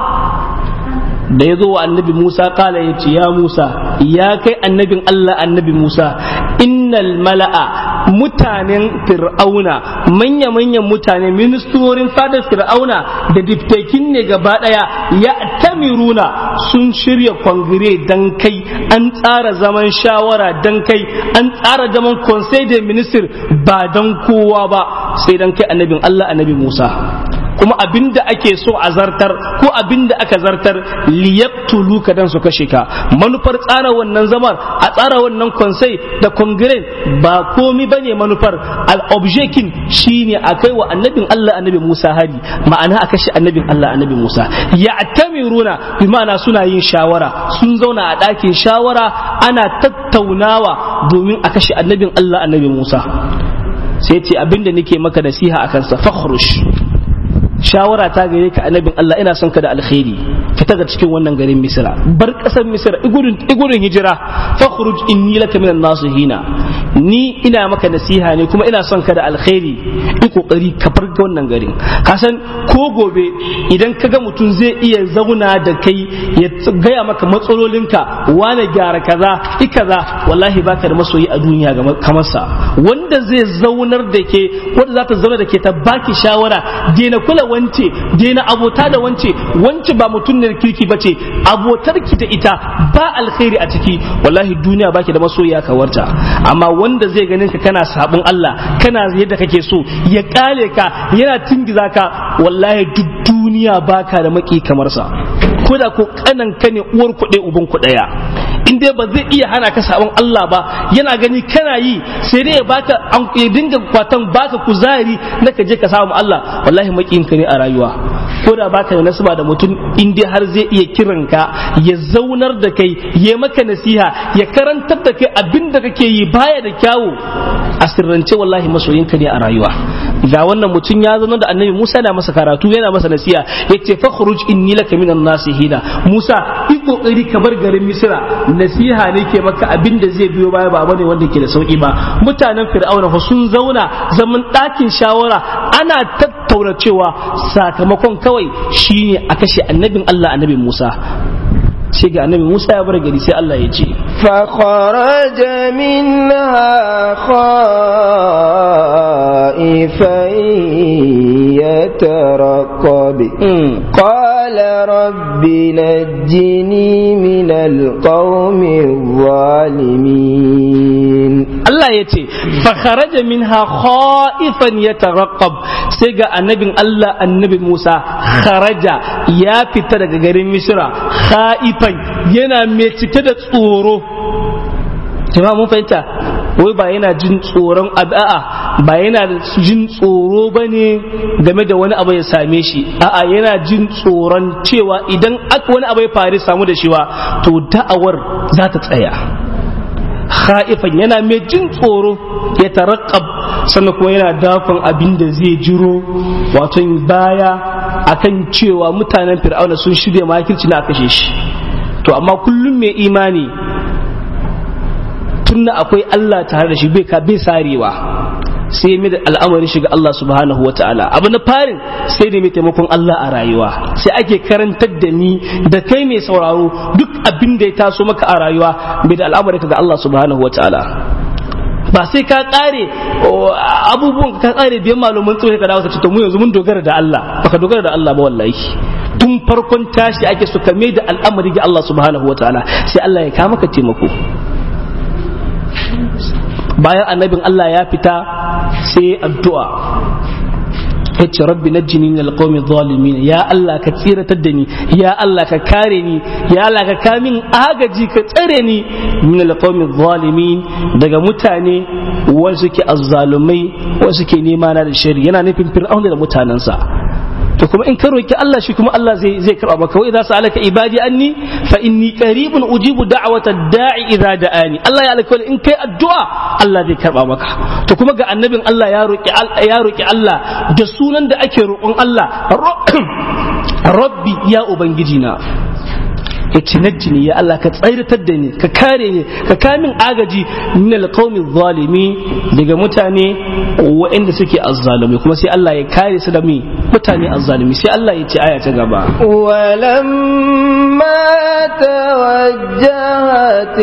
da ya zo wa annabi Musa kala ya ce ya Musa ya kai annabin Allah annabi Musa innal mala'a mutanen fir'auna manya-manyan mutane ministorin fadar fir'auna da diftekin ne gaba daya ya tamiruna sun shirya kwangire dan kai an tsara zaman shawara dan kai an tsara zaman conseil de minister ba dan kowa ba sai dan kai annabin Allah annabi Musa kuma abinda ake so a zartar ko abinda aka zartar liyabtulu ka dan su kashe ka manufar tsara wannan zamar a tsara wannan konsai da kongren ba komi bane manufar al-objectin shine a kai wa annabin Allah annabi Musa hari ma'ana a kashe annabin Allah annabi Musa ya'tamiruna bi ma'ana suna yin shawara sun zauna a ɗakin shawara ana tattaunawa domin a kashe annabin Allah annabi Musa sai ce abinda nake maka nasiha akan sa fakhrush shawara ta gare ka annabin Allah ina son ka da alkhairi fita ga cikin wannan garin Misra bar kasar Misra igudun igudun hijira fakhruj inni laka minan nasihina ni ina maka nasiha ne kuma ina son ka da alkhairi i kokari ka bar ga wannan garin ka san ko gobe idan kaga mutum zai iya zauna da kai ya gaya maka matsalolinka wane gyara kaza i kaza wallahi baka da masoyi a duniya kamar sa wanda zai zaunar da ke wanda za ta zauna da ke ta baki shawara daina kula wance daina abota da wance wance ba mutum ne kirki bace abotar ki da ita ba alkhairi a ciki wallahi duniya baki da masoyiya kawarta amma wanda zai ganin ka kana sabon Allah kana yadda kake so ya kale ka yana tingiza ka wallahi duk duniya baka da maki kamar sa ko da ko kanan ka ne uwar kuɗe uban ku ɗaya in dai ba zai iya hana ka sabon Allah ba yana gani kana yi sai dai ya baka ya dinga kwatan baka kuzari na ka je ka samu Allah wallahi makin ka ne a rayuwa ko da baka da nasaba da mutum in dai har zai iya kiran ka ya zaunar da kai ya maka nasiha ya karantar da kai abin da kake yi baya da kyawu a sirrance wallahi masoyin ka ne a rayuwa ga wannan mutum ya zama da annabi Musa yana masa karatu yana masa nasiha yace fakhruj inni laka minan nasihina Musa yi kokari ka bar garin Misra nasiha ne ke maka abin da zai biyo baya ba bane wanda ke da sauki ba mutanen Fir'auna fa sun zauna zaman ɗakin shawara ana tattauna cewa sakamakon kawai shine a kashe annabin Allah annabi Musa sai ga annabi Musa ya bar gari sai Allah ya ce فخرج منها خائفا يترقب قال رب نجني من القوم الظالمين Allah ya ce fakharaja minha khaifan yataraqqab sai ga annabin Allah annabi Musa kharaja ya fita daga garin Misra khaifan yana mai cike da tsoro jama'a mun fahimta wai ba yana jin tsoron a'a ba yana jin tsoro ba ne game da wani abu ya same shi a'a yana jin tsoron cewa idan aka wani abu ya faru samu da shi wa to da'awar za ta tsaya khaifan yana mai jin tsoro ya tarakkab sannan kuma yana dafan abin da zai jiro wato baya akan cewa mutanen fir'auna sun shirya makirci na kashe shi to amma kullum mai imani tunna akwai Allah tare da shi bai ka bai sarewa sai mai da al'amarin shiga Allah subhanahu wa ta'ala abu na farin sai da mai taimakon Allah a rayuwa sai ake karantar da ni da kai mai sauraro duk abin da ya taso maka a rayuwa mai da al'amarin ga Allah subhanahu wa ta'ala ba sai ka kare abubuwan ka kare biyan malaman tsoro ka dawo ka ce to mu yanzu mun dogara da Allah baka dogara da Allah ba wallahi tun farkon tashi ake so ka mai da al'amari ga Allah subhanahu wa ta'ala sai Allah ya kama ka taimako bayan annabin Allah ya fita sai addu'a ya ce rabbi najjini min alqawmi zalimin ya Allah ka tsiratar da ni ya Allah ka kare ni ya Allah ka kamin agaji ka tsare ni min alqawmi zalimin daga mutane wanda suke azzalumai wanda suke nema na da shari yana nufin fir'auna da mutanensa to kuma in ka roki Allah shi kuma Allah zai zai karba maka wa idza sa'alaka ibadi anni fa inni qaribun ujibu da'wata da'i idza da'ani Allah ya alƙawari in kai addu'a Allah zai karba maka to kuma ga annabin Allah ya roki ya roki Allah da sunan da ake roƙon Allah rabbi ya ubangiji na yace najjini ya Allah ka tsairatar da ni ka kare ni ka kamin agaji min alqawmi zalimi daga mutane waɗanda suke azzalumi kuma sai Allah ya kare su da mi mutane azzalumi sai Allah ya ce aya ta gaba ولما توجه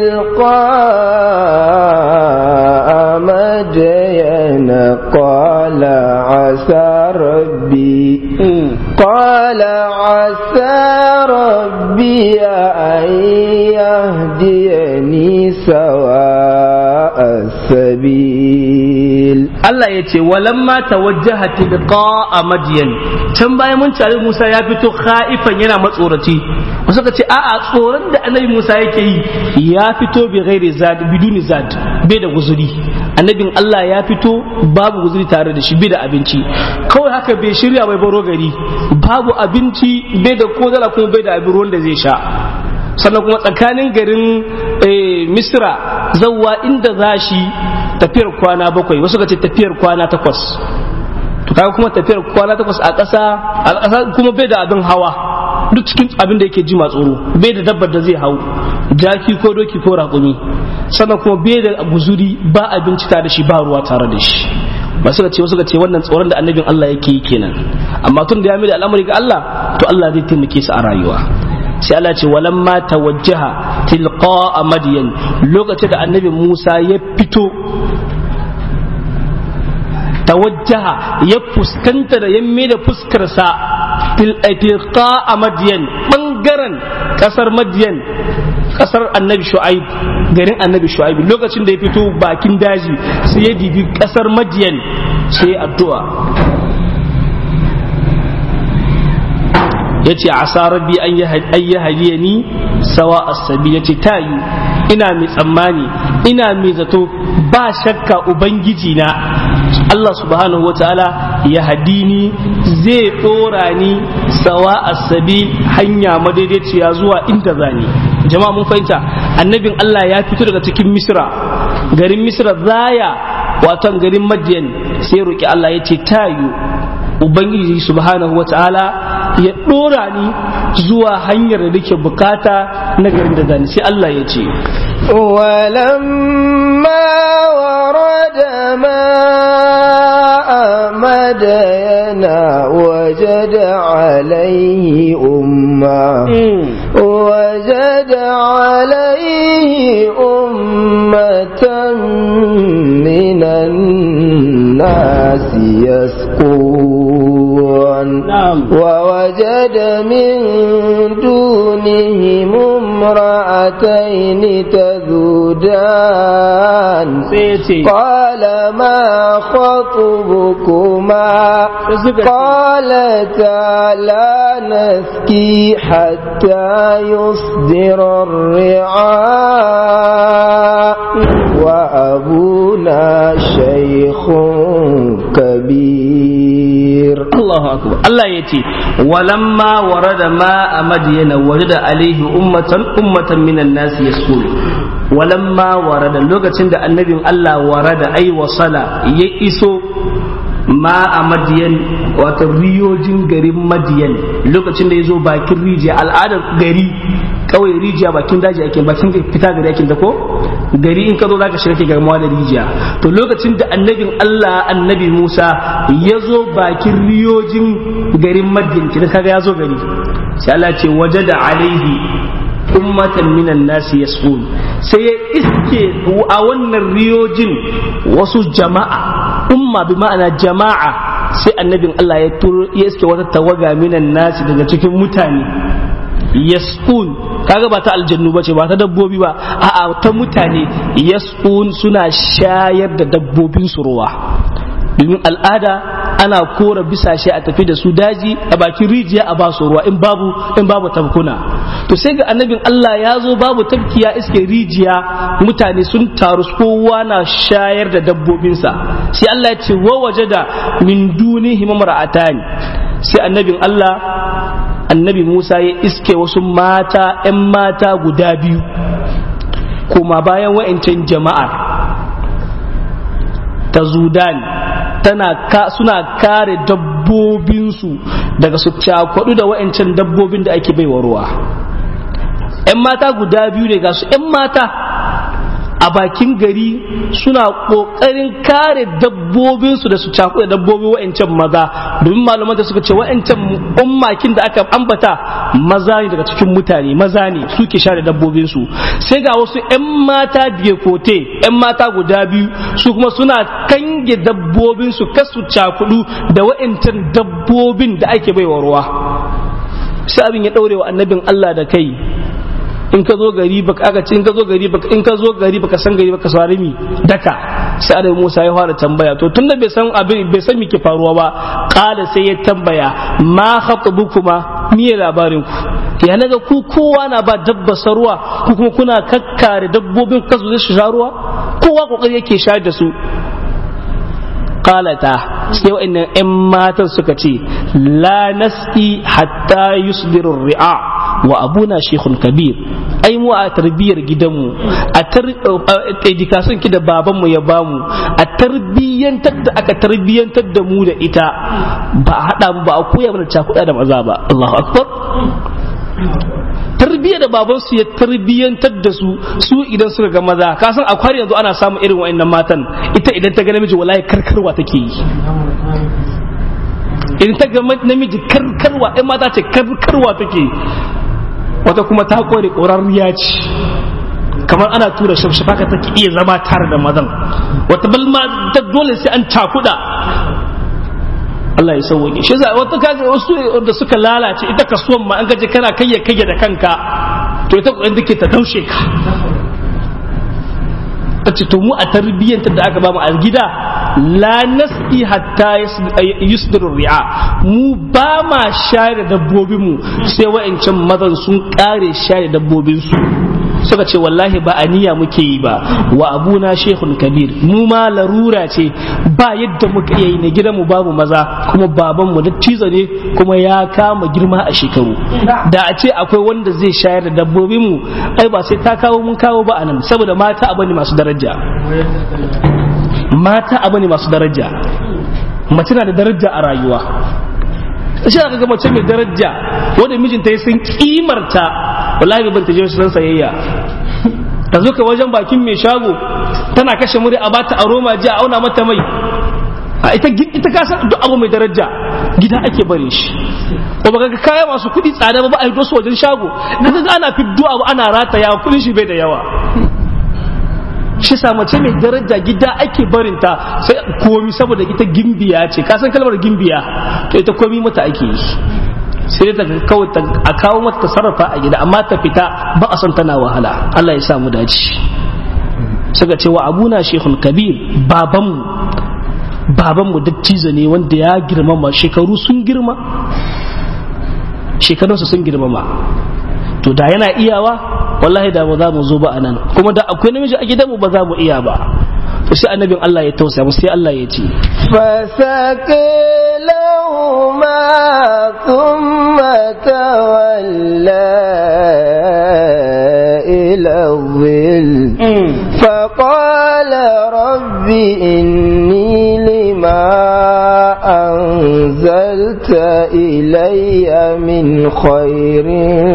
تلقاء مدين قال عسى ربي قال عسى ربي أن يهديني سواء السبيل Allah ya ce walamma tawajjaha tilqa madyan can bayan mun tare Musa ya fito khaifan yana matsoraci wasu ka ce a'a tsoron da annabi Musa yake yi ya fito bi ghairi zad biduni zad bai da guzuri annabin Allah ya fito babu guzuri tare da shi bai da abinci kawai haka bai shirya bai baro gari babu abinci bai da kozala kuma bai da abin ruwan da zai sha sannan kuma tsakanin garin misra zawwa inda za shi tafiyar kwana bakwai wasu ka ce tafiyar kwana takwas to kaga kuma tafiyar kwana takwas a ƙasa a ƙasa kuma bai da abin hawa duk cikin abin da yake ji tsoro bai da dabbar da zai hau jaki ko doki ko raƙumi sannan kuma bai da guzuri ba abinci tare da shi ba ruwa tare da shi ba suka ce wasu ce wannan tsoron da annabin Allah yake yi kenan amma tun da ya mai da al'amari ga Allah to Allah zai taimake su a rayuwa sai Allah ce walamma tawajjaha tilqa madyan lokacin da annabi Musa ya fito tawajjaha ya fuskanta da yamme da fuskarsa tilqa madyan bangaren kasar madyan kasar annabi shu'aib garin annabi shu'aib lokacin da ya fito bakin daji sai ya dibi kasar madyan sai addu'a ya ce a rabbi an yi hadiya ni sawa asabi ya ce tayu ina mai tsammani ina mai zato ba shakka ubangiji na Allah subhanahu wataala ya hadini zai ɗora ni sawa asabi hanya madaidaiciya zuwa inda zani jama'a mun fahimta annabin Allah ya fito daga cikin misra garin misra zaya waton garin madiyan sai roki Allah ya ce tayu ubangiji subhanahu wataala ya dora ni zuwa hanyar da nake bukata na garin da zani sai Allah ya ce ولما ورد ماء مدين وجد عليه أمة وجد عليه أمة من الناس يسقون نعم ووجد من دونهم امرأتين تذودان قال ما خطبكما قالتا لا نسكي حتى يصدر الرعاء وأبونا شيخ كبير Allahu akbar Allah ya ce walamma warada ma a madiyana wajada alaihi ummatan ummatan minan nasi yasqul walamma warada lokacin da annabin Allah warada ai wasala ya iso ma a madiyan wato riyojin garin madiyan lokacin da ya zo bakin rijiya al'adar gari kawai rijiya bakin daji ake bakin fita gari ake da ko gari in ka zo zaka shiga ke garmawa da rijiya to lokacin da annabin Allah annabi Musa ya zo bakin riyojin garin madiyan kin kaga ya zo gari sai Allah ce wajada alaihi ummatan minan nasi yasqun sai ya iske a wannan riyojin wasu jama'a umma bi ma'ana jama'a sai annabin Allah ya turo ya iske wata tawaga minan nasi daga cikin mutane yasqun kaga ba ta aljannu ba ce ba ta dabbobi ba a'a ta mutane yasqun suna shayar da dabbobin su ruwa domin al'ada ana kora bisashe a tafi da su daji a bakin rijiya a basu ruwa in babu in babu tabkuna to sai ga annabin Allah ya zo babu tabkiya iske rijiya mutane sun taru kowa na shayar da dabbobinsa sai Allah ya ce wa wajada min dunihi mamra'atani sai annabin Allah annabi Musa ya iske wasu mata 'yan mata guda biyu kuma bayan wa'ancan jama'ar ta zudan tana ka, suna kare dabbobinsu daga su cakwadu da wa'ancan dabbobin da ake baiwa ruwa ‘yan mata guda biyu ne ga su ‘yan mata a bakin gari suna ƙoƙarin kare dabbobinsu da su cakuɗa dabbobi wa'ancan maza domin malaman da suka ce wa'ancan ummakin da aka ambata maza ne daga cikin mutane maza ne suke share dabbobinsu sai ga wasu 'yan mata biye kote 'yan mata guda biyu su kuma suna kange dabbobinsu kasu cakudu da wa'ancan dabbobin da ake baiwa ruwa sai abin ya ɗaure wa annabin Allah da kai in ka zo gari baka aka ce in ka zo gari baka in ka zo gari baka san gari baka sare mi daka sai Annabi Musa ya fara tambaya to tunda bai san abin bai san me ke faruwa ba qala sai ya tambaya ma khatubukuma miye labarin ku ya naga ku kowa na ba dabba sarwa ku kuma kuna kakkare dabbobin kasu zai sha ruwa kowa kokari yake shayar da su qalata sai wa'annan 'yan matan suka ce la nasqi hatta yusdiru ri'a wa abuna shekun kabir ai mu a tarbiyyar gidanmu a education ki da babanmu ya bamu a tarbiyyantar da aka tarbiyyantar da mu da ita ba a haɗa mu ba a koya mana cakuɗa da maza ba Allahu akbar tarbiyyar da babansu ya tarbiyyantar da su su idan suka ga maza ka san akwai yanzu ana samun irin wa'annan matan ita idan ta ga namiji wallahi karkarwa take yi idan ta ga namiji karkarwa ɗan mata ce karkarwa take wata kuma ta kore ƙorarriya ce kamar ana tura shafshafa ka take iya zama tare da mazan wata balma ta dole sai an cakuɗa Allah ya sauwaƙe shi za wata kaga wasu da suka lalace ita kasuwan ma an gaje kana kayya kayya da kanka to ita kuɗin take ta daushe ka ta ce to mu a tarbiyyanta da aka bamu a gida la nasi hatta yusdiru ri'a mu ba ma share dabbobin mu sai wa'ancan mazan sun kare share dabbobin su suka ce wallahi ba aniya muke yi ba wa abuna shehun kabir mu ma larura ce ba yadda muka iya yi na gidan mu babu maza kuma baban mu dattizo ne kuma ya kama girma a shekaru da a ce akwai wanda zai shayar da dabbobin mu ai ba sai ta kawo mun kawo ba anan saboda mata abu ne masu daraja mata abu ne masu daraja mace na da daraja a rayuwa shi aka ga mace mai daraja wanda mijinta ya san kimarta wallahi ban ta je su sayayya ta zo ka wajen bakin mai shago tana kashe muri a bata aroma ji a auna mata mai a ita ita ka san duk abu mai daraja gida ake bare shi ko baka ga kaya masu kuɗi tsada ba ba a yi su wajen shago da ga ana fiddo abu ana rataya kuɗin shi bai da yawa shi sa mace mai daraja gida ake barinta sai komi saboda ita gimbiya ce ka san kalmar gimbiya to ita komi mata ake yi sai ta kawai a kawo mata ta sarrafa a gida amma ta fita ba a son tana wahala Allah ya sa mu dace suka ce wa abuna shehun kabir babanmu babanmu dattijo ne wanda ya girmama shekaru sun girma shekarunsa sun girmama to da yana iyawa wallahi da ba za mu zo ba a nan kuma da akwai namiji a gidanmu ba za mu iya ba to sai annabin Allah ya tausaya sai Allah ya ce فسقلهما ثم تولى إلى الظل أنزلت إلي من خير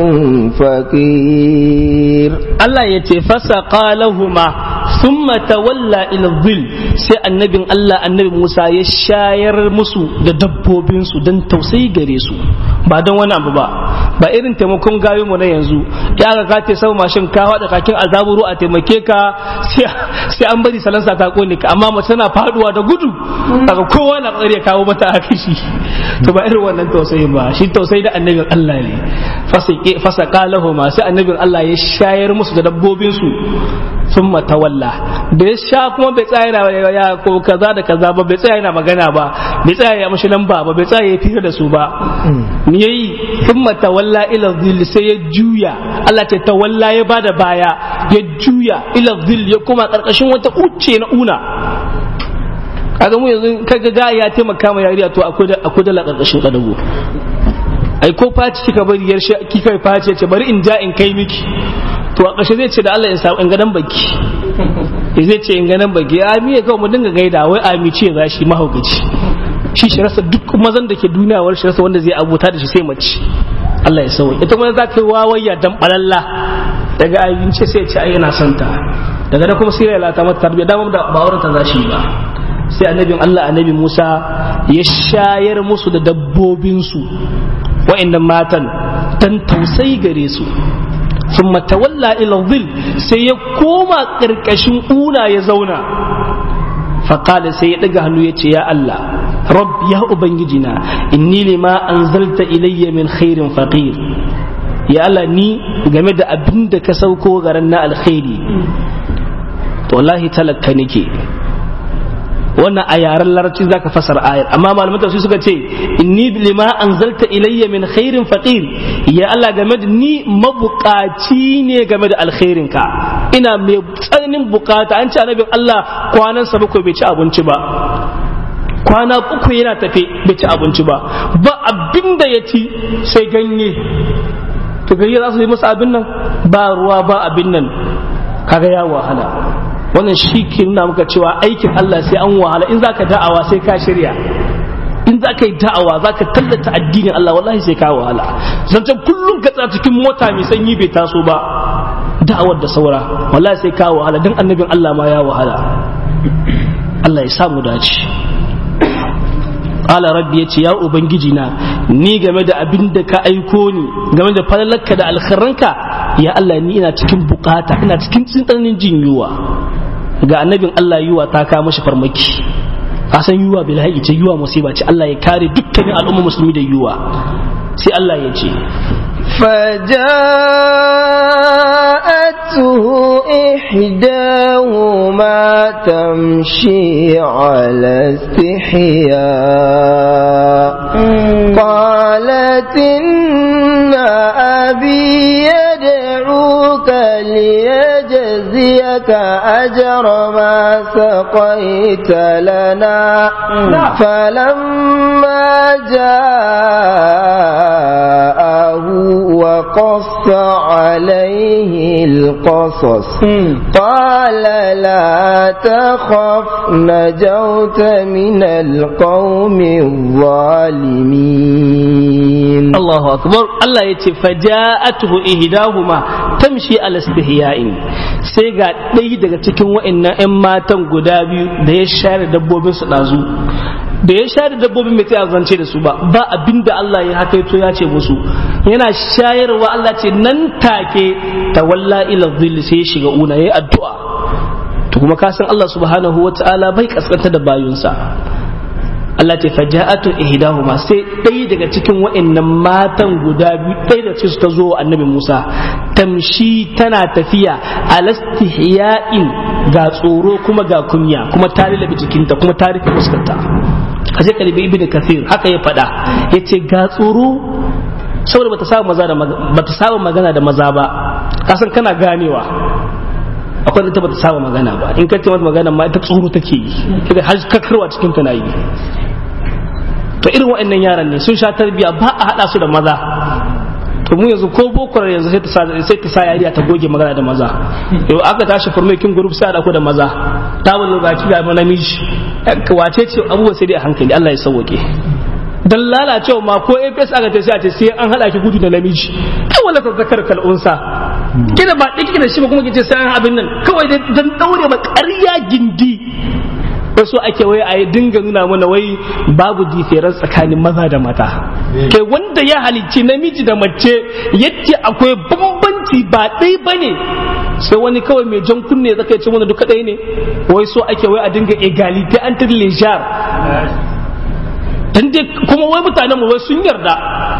فقير Allah ya ce fasa qalahuma thumma tawalla ila dhil sai annabin Allah annabi Musa ya shayar musu da dabbobin su dan tausayi gare su ba don wani abu ba ba irin taimakon gayo mu na yanzu ya ga ka te sau mashin ka hada kakin azaburu a taimake ka sai an bari salansa ta kone ka amma mace tana faduwa da gudu daga kowa na kokari ya kawo mata a kashi to ba irin wannan tausayi ba shi tausayi da annabin Allah ne fasa qalahuma sai annabin Allah ya shayar musu da dabbobin su sun matawalla da ya sha kuma bai tsaya yana ya ko kaza da kaza ba bai tsaya yana magana ba bai tsaya ya mashi lamba ba bai tsaya ya fira da su ba me yayi sun matawalla ila dhil sai ya juya Allah ce tawalla ya bada baya ya juya ila dhil ya kuma karkashin wata uce na una kaga mu yanzu kaga ga ya taimaka ma yariya to akwai akwai dala karkashin kadago ai ko faci kika bari yar shi kika faci ce bari in ja in kai miki to a ƙarshe zai ce da Allah in samu in gadan baki zai ce in gadan baki a mi ya kawai mu dinga gaida wai a mi ce za shi mahaukaci shi shi rasa duk mazan da ke duniya war shi rasa wanda zai abuta da shi sai mace Allah ya sauya ita kuma za ta yi wawayya dan balalla daga abinci sai ya ce ai yana son ta daga da kuma sai ya lata mata tarbiyya dama da ba wurin ta za shi ba sai annabin Allah annabi Musa ya shayar musu da dabbobinsu wa'annan matan dan tausayi gare su sun matawalla ila zil sai ya koma ƙarƙashin una ya zauna faƙala sai ya ɗaga hannu ya ce ya Allah rabb ya ubangijina inni lima anzalta ilayya min khairin faqir ya Allah ni game da abin da ka sauko garan na alkhairi to wallahi talakka nake wannan a yaren larabci zaka fasar ayar amma malaman tafsir suka ce inni lima anzalta ilayya min khairin faqir ya Allah game da ni mabukaci ne game da alkhairin ka ina mai tsananin bukata an ce annabin Allah kwanan sa bakwai bai ci abinci ba kwana uku yana tafe bai ci abinci ba ba abin da ya ci sai ganye to gari za su yi masa abin nan ba ruwa ba abin nan kaga ya wahala wannan shi ke nuna muka cewa aikin Allah sai an wahala in zaka da'awa sai ka shirya in za ka yi da'awa za ka tallata addinin Allah wallahi sai ka wahala zancen kullum ka tsaya cikin mota mai sanyi bai taso ba da'awar da saura wallahi sai ka wahala dan annabin Allah ma ya wahala Allah ya samu dace Ala rabbi ya ce ya ubangiji na ni game da abin da ka aiko ni game da falalarka da alkharanka ya Allah ni ina cikin bukata ina cikin tsananin jin yuwa ga annabin Allah yuwa ta kawo mashi farmaki a san yuwa bil ce yuwa musiba ce Allah ya kare dukkanin al'umma musulmi da yuwa sai Allah ya ce فجاءته إحداهما تمشي على استحياء قالت إن أبي يدعوك ليجزيك أجر ما سقيت لنا فلما جاءه وقص عليه القصص قال لا تخف نجوت من القوم الظالمين الله أكبر الله يتي فجاءته إهداهما تمشي على استحياء sai ga ɗaya daga cikin wa'annan 'yan matan guda biyu da ya share dabbobin su ɗazu da ya share dabbobin mai tsaya zance da su ba ba abin da Allah ya hakaito ya ce musu yana shayarwa Allah ce nan take tawalla ila dhill sai ya shiga una yayi addu'a to kuma ka san Allah subhanahu wata'ala bai kaskanta da bayunsa Allah ce faja'atu ihdahuma sai ɗaya daga cikin wa'annan matan guda biyu ɗaya da su ta zo annabi Musa tamshi tana tafiya alastihya'in ga tsoro kuma ga kunya kuma ta lalabe jikinta kuma ta rufe fuskarta kaje kalibi ibnu kathir haka ya faɗa yace ga tsoro saboda bata saba maza da bata saba magana da maza ba kasan kana ganewa akwai da bata saba magana ba in ka ce mata magana ma ita tsoro take yi kaga har kakarwa cikin ta yi to irin waɗannan yaran ne sun sha tarbiya ba a haɗa su da maza to mu yanzu ko boko yanzu sai ta sa sai ta sa yariya ta goge magana da maza yau aka tashi farmakin group sai da ko da maza ta wani baki ga namiji wace ce abubuwa sai dai a hankali Allah ya sauke dan lalacewa ma ko APS aka ce sai a ce sai an hada ki gudu da namiji kai wala ta zakar kal unsa kina ba diki da shi ba kuma kice sai an abin nan kawai dan daure ba ƙarya gindi wasu ake wai a dinga nuna mana wai babu diferan tsakanin maza da mata kai wanda ya halicci namiji da mace yadda akwai bambanci ba ɗai ba ne sai wani kawai mai jan kunne zaka ce mana duka ɗaya ne wai so ake wai a dinga egalite an lejar kuma wai mutanen mu wai sun yarda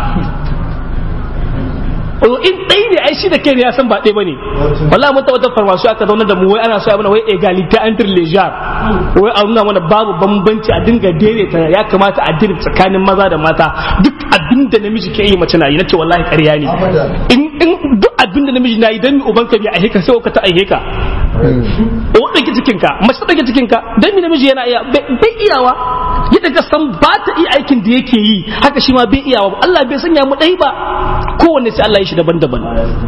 in ɗai ne ai shi da kai ne ya san ba ɗaya bane wallahi mun tabbatar farmasu aka zauna da mu wai ana so mana wai egalite entre lejar wai a nuna mana babu bambanci a dinga daidaita ya kamata a dinga tsakanin maza da mata duk abin da namiji ke yi mace na yi nace wallahi ƙarya ne in in duk abin da namiji na yi dan mi uban ka bi a heka sai ka ta aihe ka o dake cikin ka mace dake cikin ka dan mi namiji yana iya bai iyawa yadda ka san ba ta iya aikin da yake yi haka shi ma bai iyawa Allah bai sanya mu dai ba kowanne sai Allah ya shi daban-daban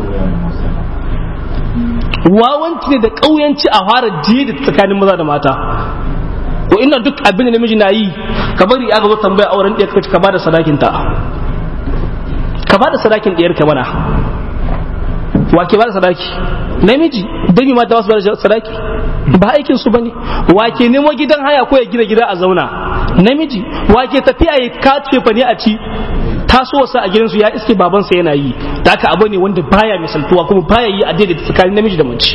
wawanci ne da ƙauyanci a fara jiye tsakanin maza da mata ko ina duk abin da namiji na yi ka bari aka zo tambaya auren ɗaya ka bada sadakin ta ka bada sadakin ɗiyar ka mana wa ke bada sadaki namiji dan mata wasu bada sadaki ba aikin su bane wa ke nemo gidan haya ko ya gina gida a zauna namiji wa ke tafiya ya kace fa ne a ci tasowarsa a gidansu ya iske babansa yana yi da haka abu ne wanda baya misaltuwa kuma baya yi a daidaita tsakanin namiji da mace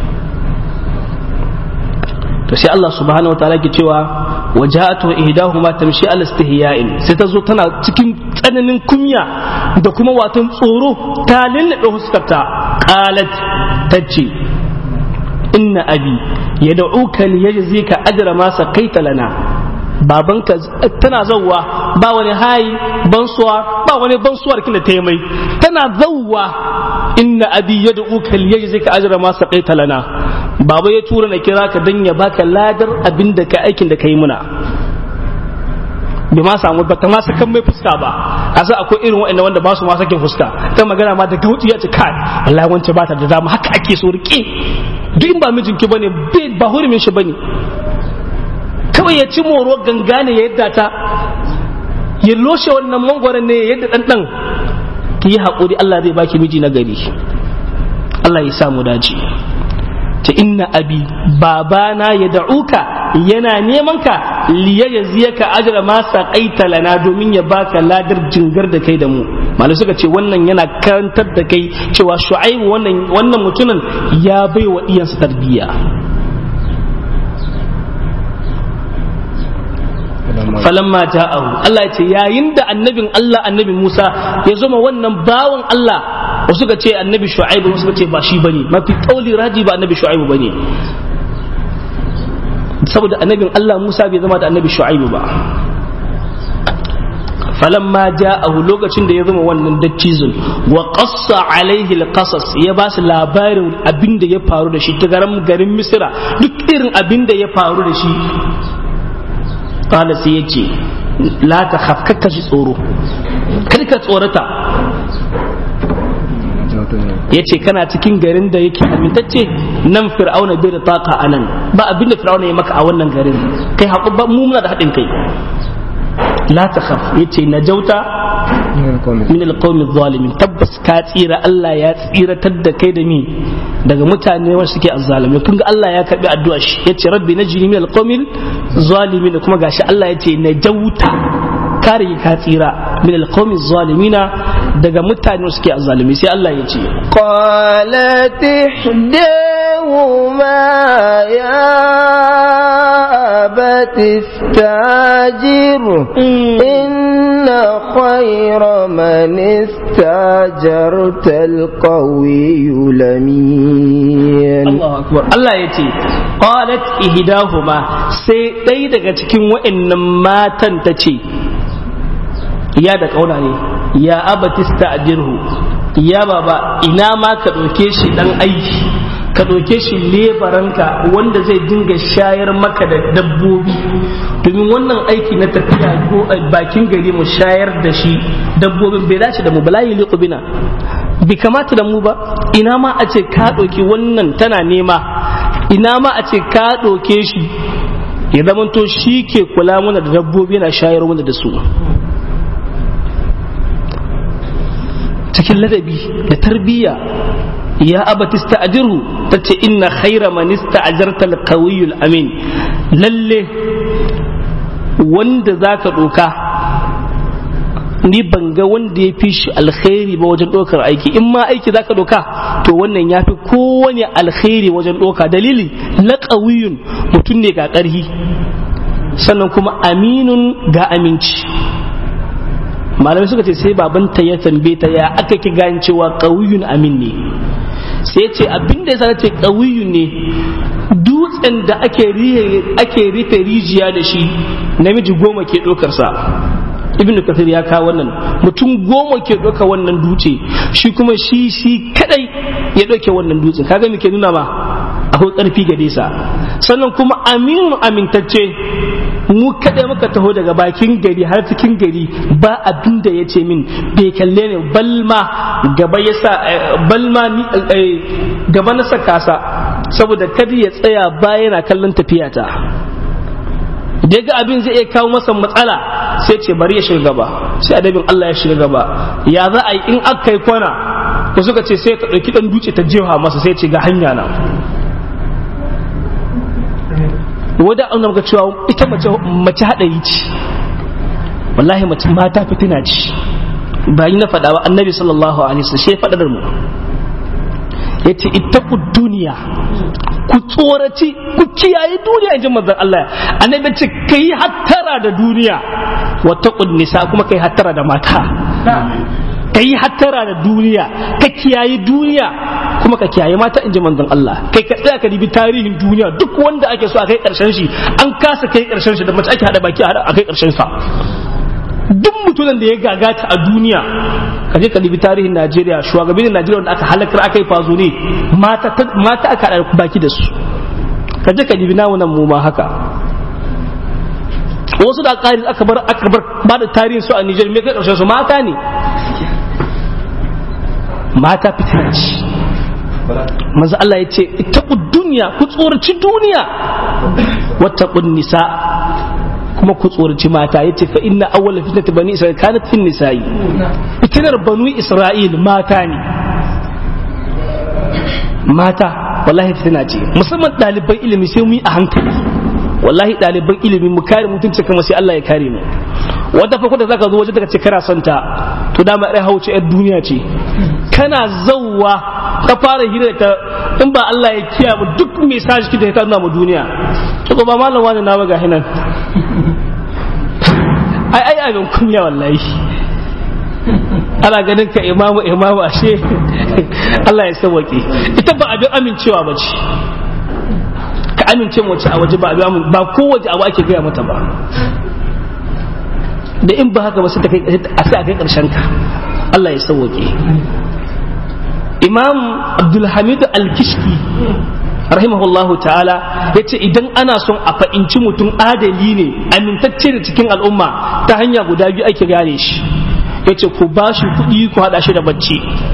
to sai Allah subhanahu wataala ke cewa waja'atu ihdahuma tamshi ala istihya'in sai ta zo tana cikin tsananin kunya da kuma watan tsoro ta lullube huskarta qalat tace inna abi yad'uka liyajzika ajra ma saqaita lana babanka tana zauwa ba wani hayi bansuwa ba wani bansuwar kila ta mai tana zauwa inna abi yad'uka liyajzika ajra ma saqaita lana baba ya tura na kira ka dan ya baka ladar abin da ka aikin da kai muna bai ma samu ba ta ma sakan mai fuska ba a sa akwai irin waɗanda wanda ba su ma sakin fuska ta magana ma da gauti ya ce kai wallahi wance ba ta da dama haka ake so rike duk in ba mijinki bane ba hurumin shi bane kawai ya ci moro ganga ne ya yadda ta ya loshe wannan mangwaron ne ya yadda ɗanɗan ki yi haƙuri Allah zai baki miji na gari Allah ya samu dace ta inna abi babana ya da'uka yana neman ka liya ya ziya ka ajira ma saƙaita lana domin ya baka ladar jingar da kai da mu malai suka ce wannan yana karantar da kai cewa shu'aibu wannan wannan mutumin ya bai wa iyansa tarbiyya falamma ja'ahu Allah ya ce yayin da annabin Allah annabi Musa ya zama wannan bawan Allah wasu suka ce annabi Shu'aibu wasu suka ce ba shi bane mafi kauli raji ba annabi Shu'aibu bane saboda annabin Allah Musa bai zama da annabi Shu'aibu ba falamma ja'ahu lokacin da ya zama wannan dattizun wa qassa alaihi alqasas ya ba su labarin abin da ya faru da shi ta garin garin Misra duk irin abin da ya faru da shi kala sai ya ce la ta hafkaka shi tsoro kar ka tsorata ya ce kana cikin garin da yake amintacce nan fir'auna bai da taka a nan ba abinda fir'auna ya maka a wannan garin kai haƙu ba mu muna da haɗin kai la ta khaf ya ce na jauta min alqawmi zalimin tabbas ka tsira Allah ya tsiratar da kai da ni daga mutane wanda suke azzalimi kun ga Allah ya karbi addu'a shi yace rabbi najini min alqawmi zalimin kuma gashi Allah yace na jauta kare ka tsira min alqawmi zalimina daga mutane wanda suke azzalimi sai Allah ya ce qalat ihdahuma ya abati istajir inna khayra man istajarta alqawiyyu lamin Allahu akbar Allah ya ce qalat ihdahuma sai ɗaya daga cikin wa'annan matan ta ce ya da kauna ne ya abatista ajirhu ya baba ina ma ka ɗauke shi ɗan aiki ka ɗauke shi lebaranka wanda zai dinga shayar maka da dabbobi domin wannan aiki na tafiya ko bakin gari mu shayar da shi dabbobin bai dace da mu bala yi bina bai kamata da mu ba ina ma a ce ka ɗauki wannan tana nema ina ma a ce ka ɗauke shi ya zamanto shi ke kula mana da dabbobi na shayar mana da su cikin ladabi da tarbiyya ya abatista ajiru ta ce inna khaira manista ajarta alkawiyul amin lalle wanda za ka ɗoka ni ban ga wanda ya fi shi alkhairi ba wajen ɗaukar aiki in ma aiki za ka ɗoka to wannan ya fi kowane alkhairi wajen ɗoka dalili laƙawiyun mutum ne ga ƙarhi sannan kuma aminun ga aminci malamai suka ce sai babanta ya tambaye ta ya aka ki gane cewa ƙawiyun amin ne sai ce abin da ya ce ƙawiyun ne dutsen da ake rufe rijiya da shi namiji goma ke ɗaukarsa ibn kathir ya kawo wannan mutum goma ke ɗauka wannan dutse shi kuma shi shi kadai ya ɗauke wannan dutsen kaga me ke nuna ma akwai ƙarfi gare sa sannan kuma aminu amintacce mu kadai muka taho daga bakin gari har cikin gari ba abin da ya ce min bai kalle ne balma gaba ya sa balma ni gaba na saka sa saboda kada ya tsaya ba yana kallon tafiyata da ga abin zai iya kawo masa matsala sai ce bari ya shiga gaba sai adabin Allah ya shiga gaba ya za a yi in aka yi kwana ko suka ce sai ta ɗauki ɗan duce ta jefa masa sai ce ga hanya na wadda an ga cewa ita mace haɗari ce wallahi mace mata fitina ce ba yi na faɗa ba annabi sallallahu alaihi wasallam shi faɗa mu ya ce ittaqu duniya ku tsoraci ku kiyaye duniya in ji manzon Allah annabi ce kai hattara da duniya wa taqun nisa kuma kai hattara da mata kai hattara da duniya ka kiyaye duniya kuma ka kiyaye mata in ji manzon Allah kai ka tsaya ka dibi tarihin duniya duk wanda ake so a kai karshen shi an kasa kai karshen shi da mace ake hada baki a kai karshen sa duk mutumin da ya gagata a duniya ka je ka dibi tarihin Najeriya shugabannin Najeriya wanda aka halakar aka yi fazo ne mata mata aka hada baki da su ka je ka dibi namu nan mu ma haka wasu da ƙari aka bar aka bar ba da tarihin su a Nijar me kai karshen su mata ne mata fitina ce manzo Allah ya ce ittaqu duniya ku tsoraci duniya wattaqun nisa kuma ku tsoraci mata yace fa inna awwala fitnati bani isra'il kanat fin nisa'i fitinar banu isra'il mata ne mata wallahi fitina ce musamman ɗaliban ilimi sai mu yi a hankali wallahi ɗaliban ilimi mu kare mutunci kamar sai Allah ya kare mu wata fa da zaka zo waje daga ce kana son ta to dama ai hauce yar duniya ce kana zauwa ka fara hira ta in ba Allah ya kiya mu duk message da ka nuna mu duniya to ba malam wani na ga hinan ai ai abin kunya wallahi ana ganin ka imamu imamu ashe Allah ya sauke ita ba abin amincewa ba ce ka amince mace a waje ba abin ba kowace abu ake gaya mata ba da in ba haka ba sai a sai a kai karshen ka Allah ya sauke Imam Abdulhamid Al-Kishki rahimahullahu ta'ala ya ce idan ana son a fa'inci mutum adali ne amintacce da cikin al'umma ta hanya guda biyu ake gane shi ya ce ku ba shi kuɗi ku haɗa shi da bacci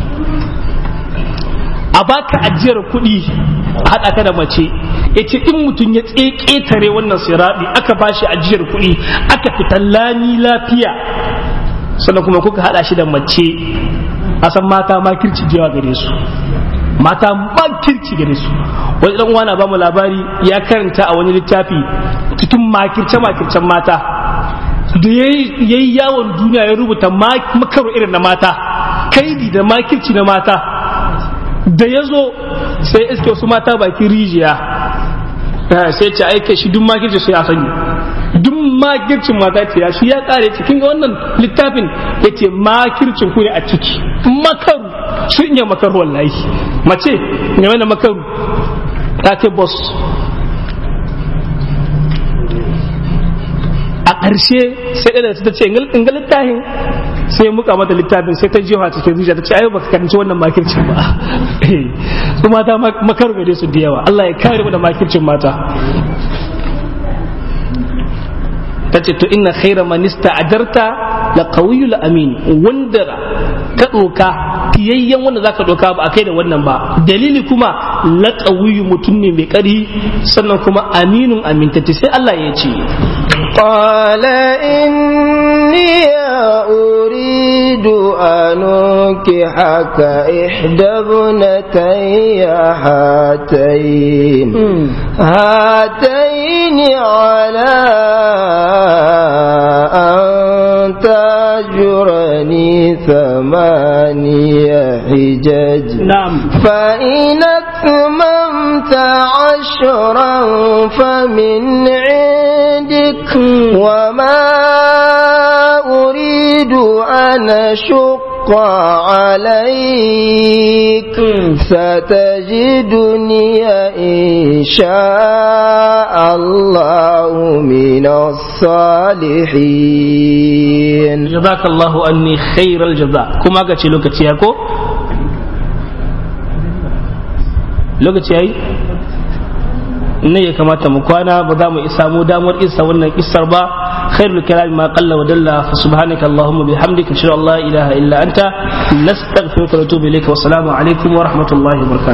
a baka ajiyar kuɗi a haɗa ka da mace ya ce in mutum ya ƙetare wannan siraɗi aka ba shi ajiyar kuɗi aka fita lami lafiya sannan kuma kuka haɗa shi da mace a san mata ma kirci jewa gare su mata ma kirci gare su wani dan uwana ba mu labari ya karanta a wani littafi cikin makirce makircen mata da ya yi yawon duniya ya rubuta makaro irin na mata kaidi da makirci na mata da ya zo sai iske wasu mata bakin rijiya sai ce aika shi duk makirci su ya sani duk makircin mata ce ya shi ya kare cikin ga wannan littafin ya ce makircin ku ne a ciki makaru sun iya makaru wallahi mace game da makaru ta ce boss a ƙarshe sai ɗaya da ta ce in ga littafin sai muka mata littafin sai ta jefa cikin zuciya ta ce ai baka karanci wannan makircin ba su mata makar gare su da yawa Allah ya kare mu da makircin mata ta ce to inna khaira man ista'jarta la qawiyul amin wanda ka doka tiyayyen wanda zaka doka ba akai da wannan ba dalili kuma la qawiyu mutum ne mai kari sannan kuma aminun amintati sai Allah ya ce قال إني أريد أن أنكحك إحدى ابنتي هاتين هاتين على أن تأجرني ثمانية حجج نعم فإن أتممت عشرا فمن عندك وما أريد أن أشق عليك ستجدني إن شاء الله من الصالحين jazakallahu anni khairal jaza kuma ga ce lokaci ya ko lokaci yayi ne ya kamata mu kwana ba za mu isa mu damar isa wannan kissar ba khairul kalam ma qalla wa dalla fa subhanaka allahumma bihamdika ashhadu an la ilaha illa anta nastaghfiruka wa natubu ilayka wa assalamu alaikum wa rahmatullahi wa barakatuh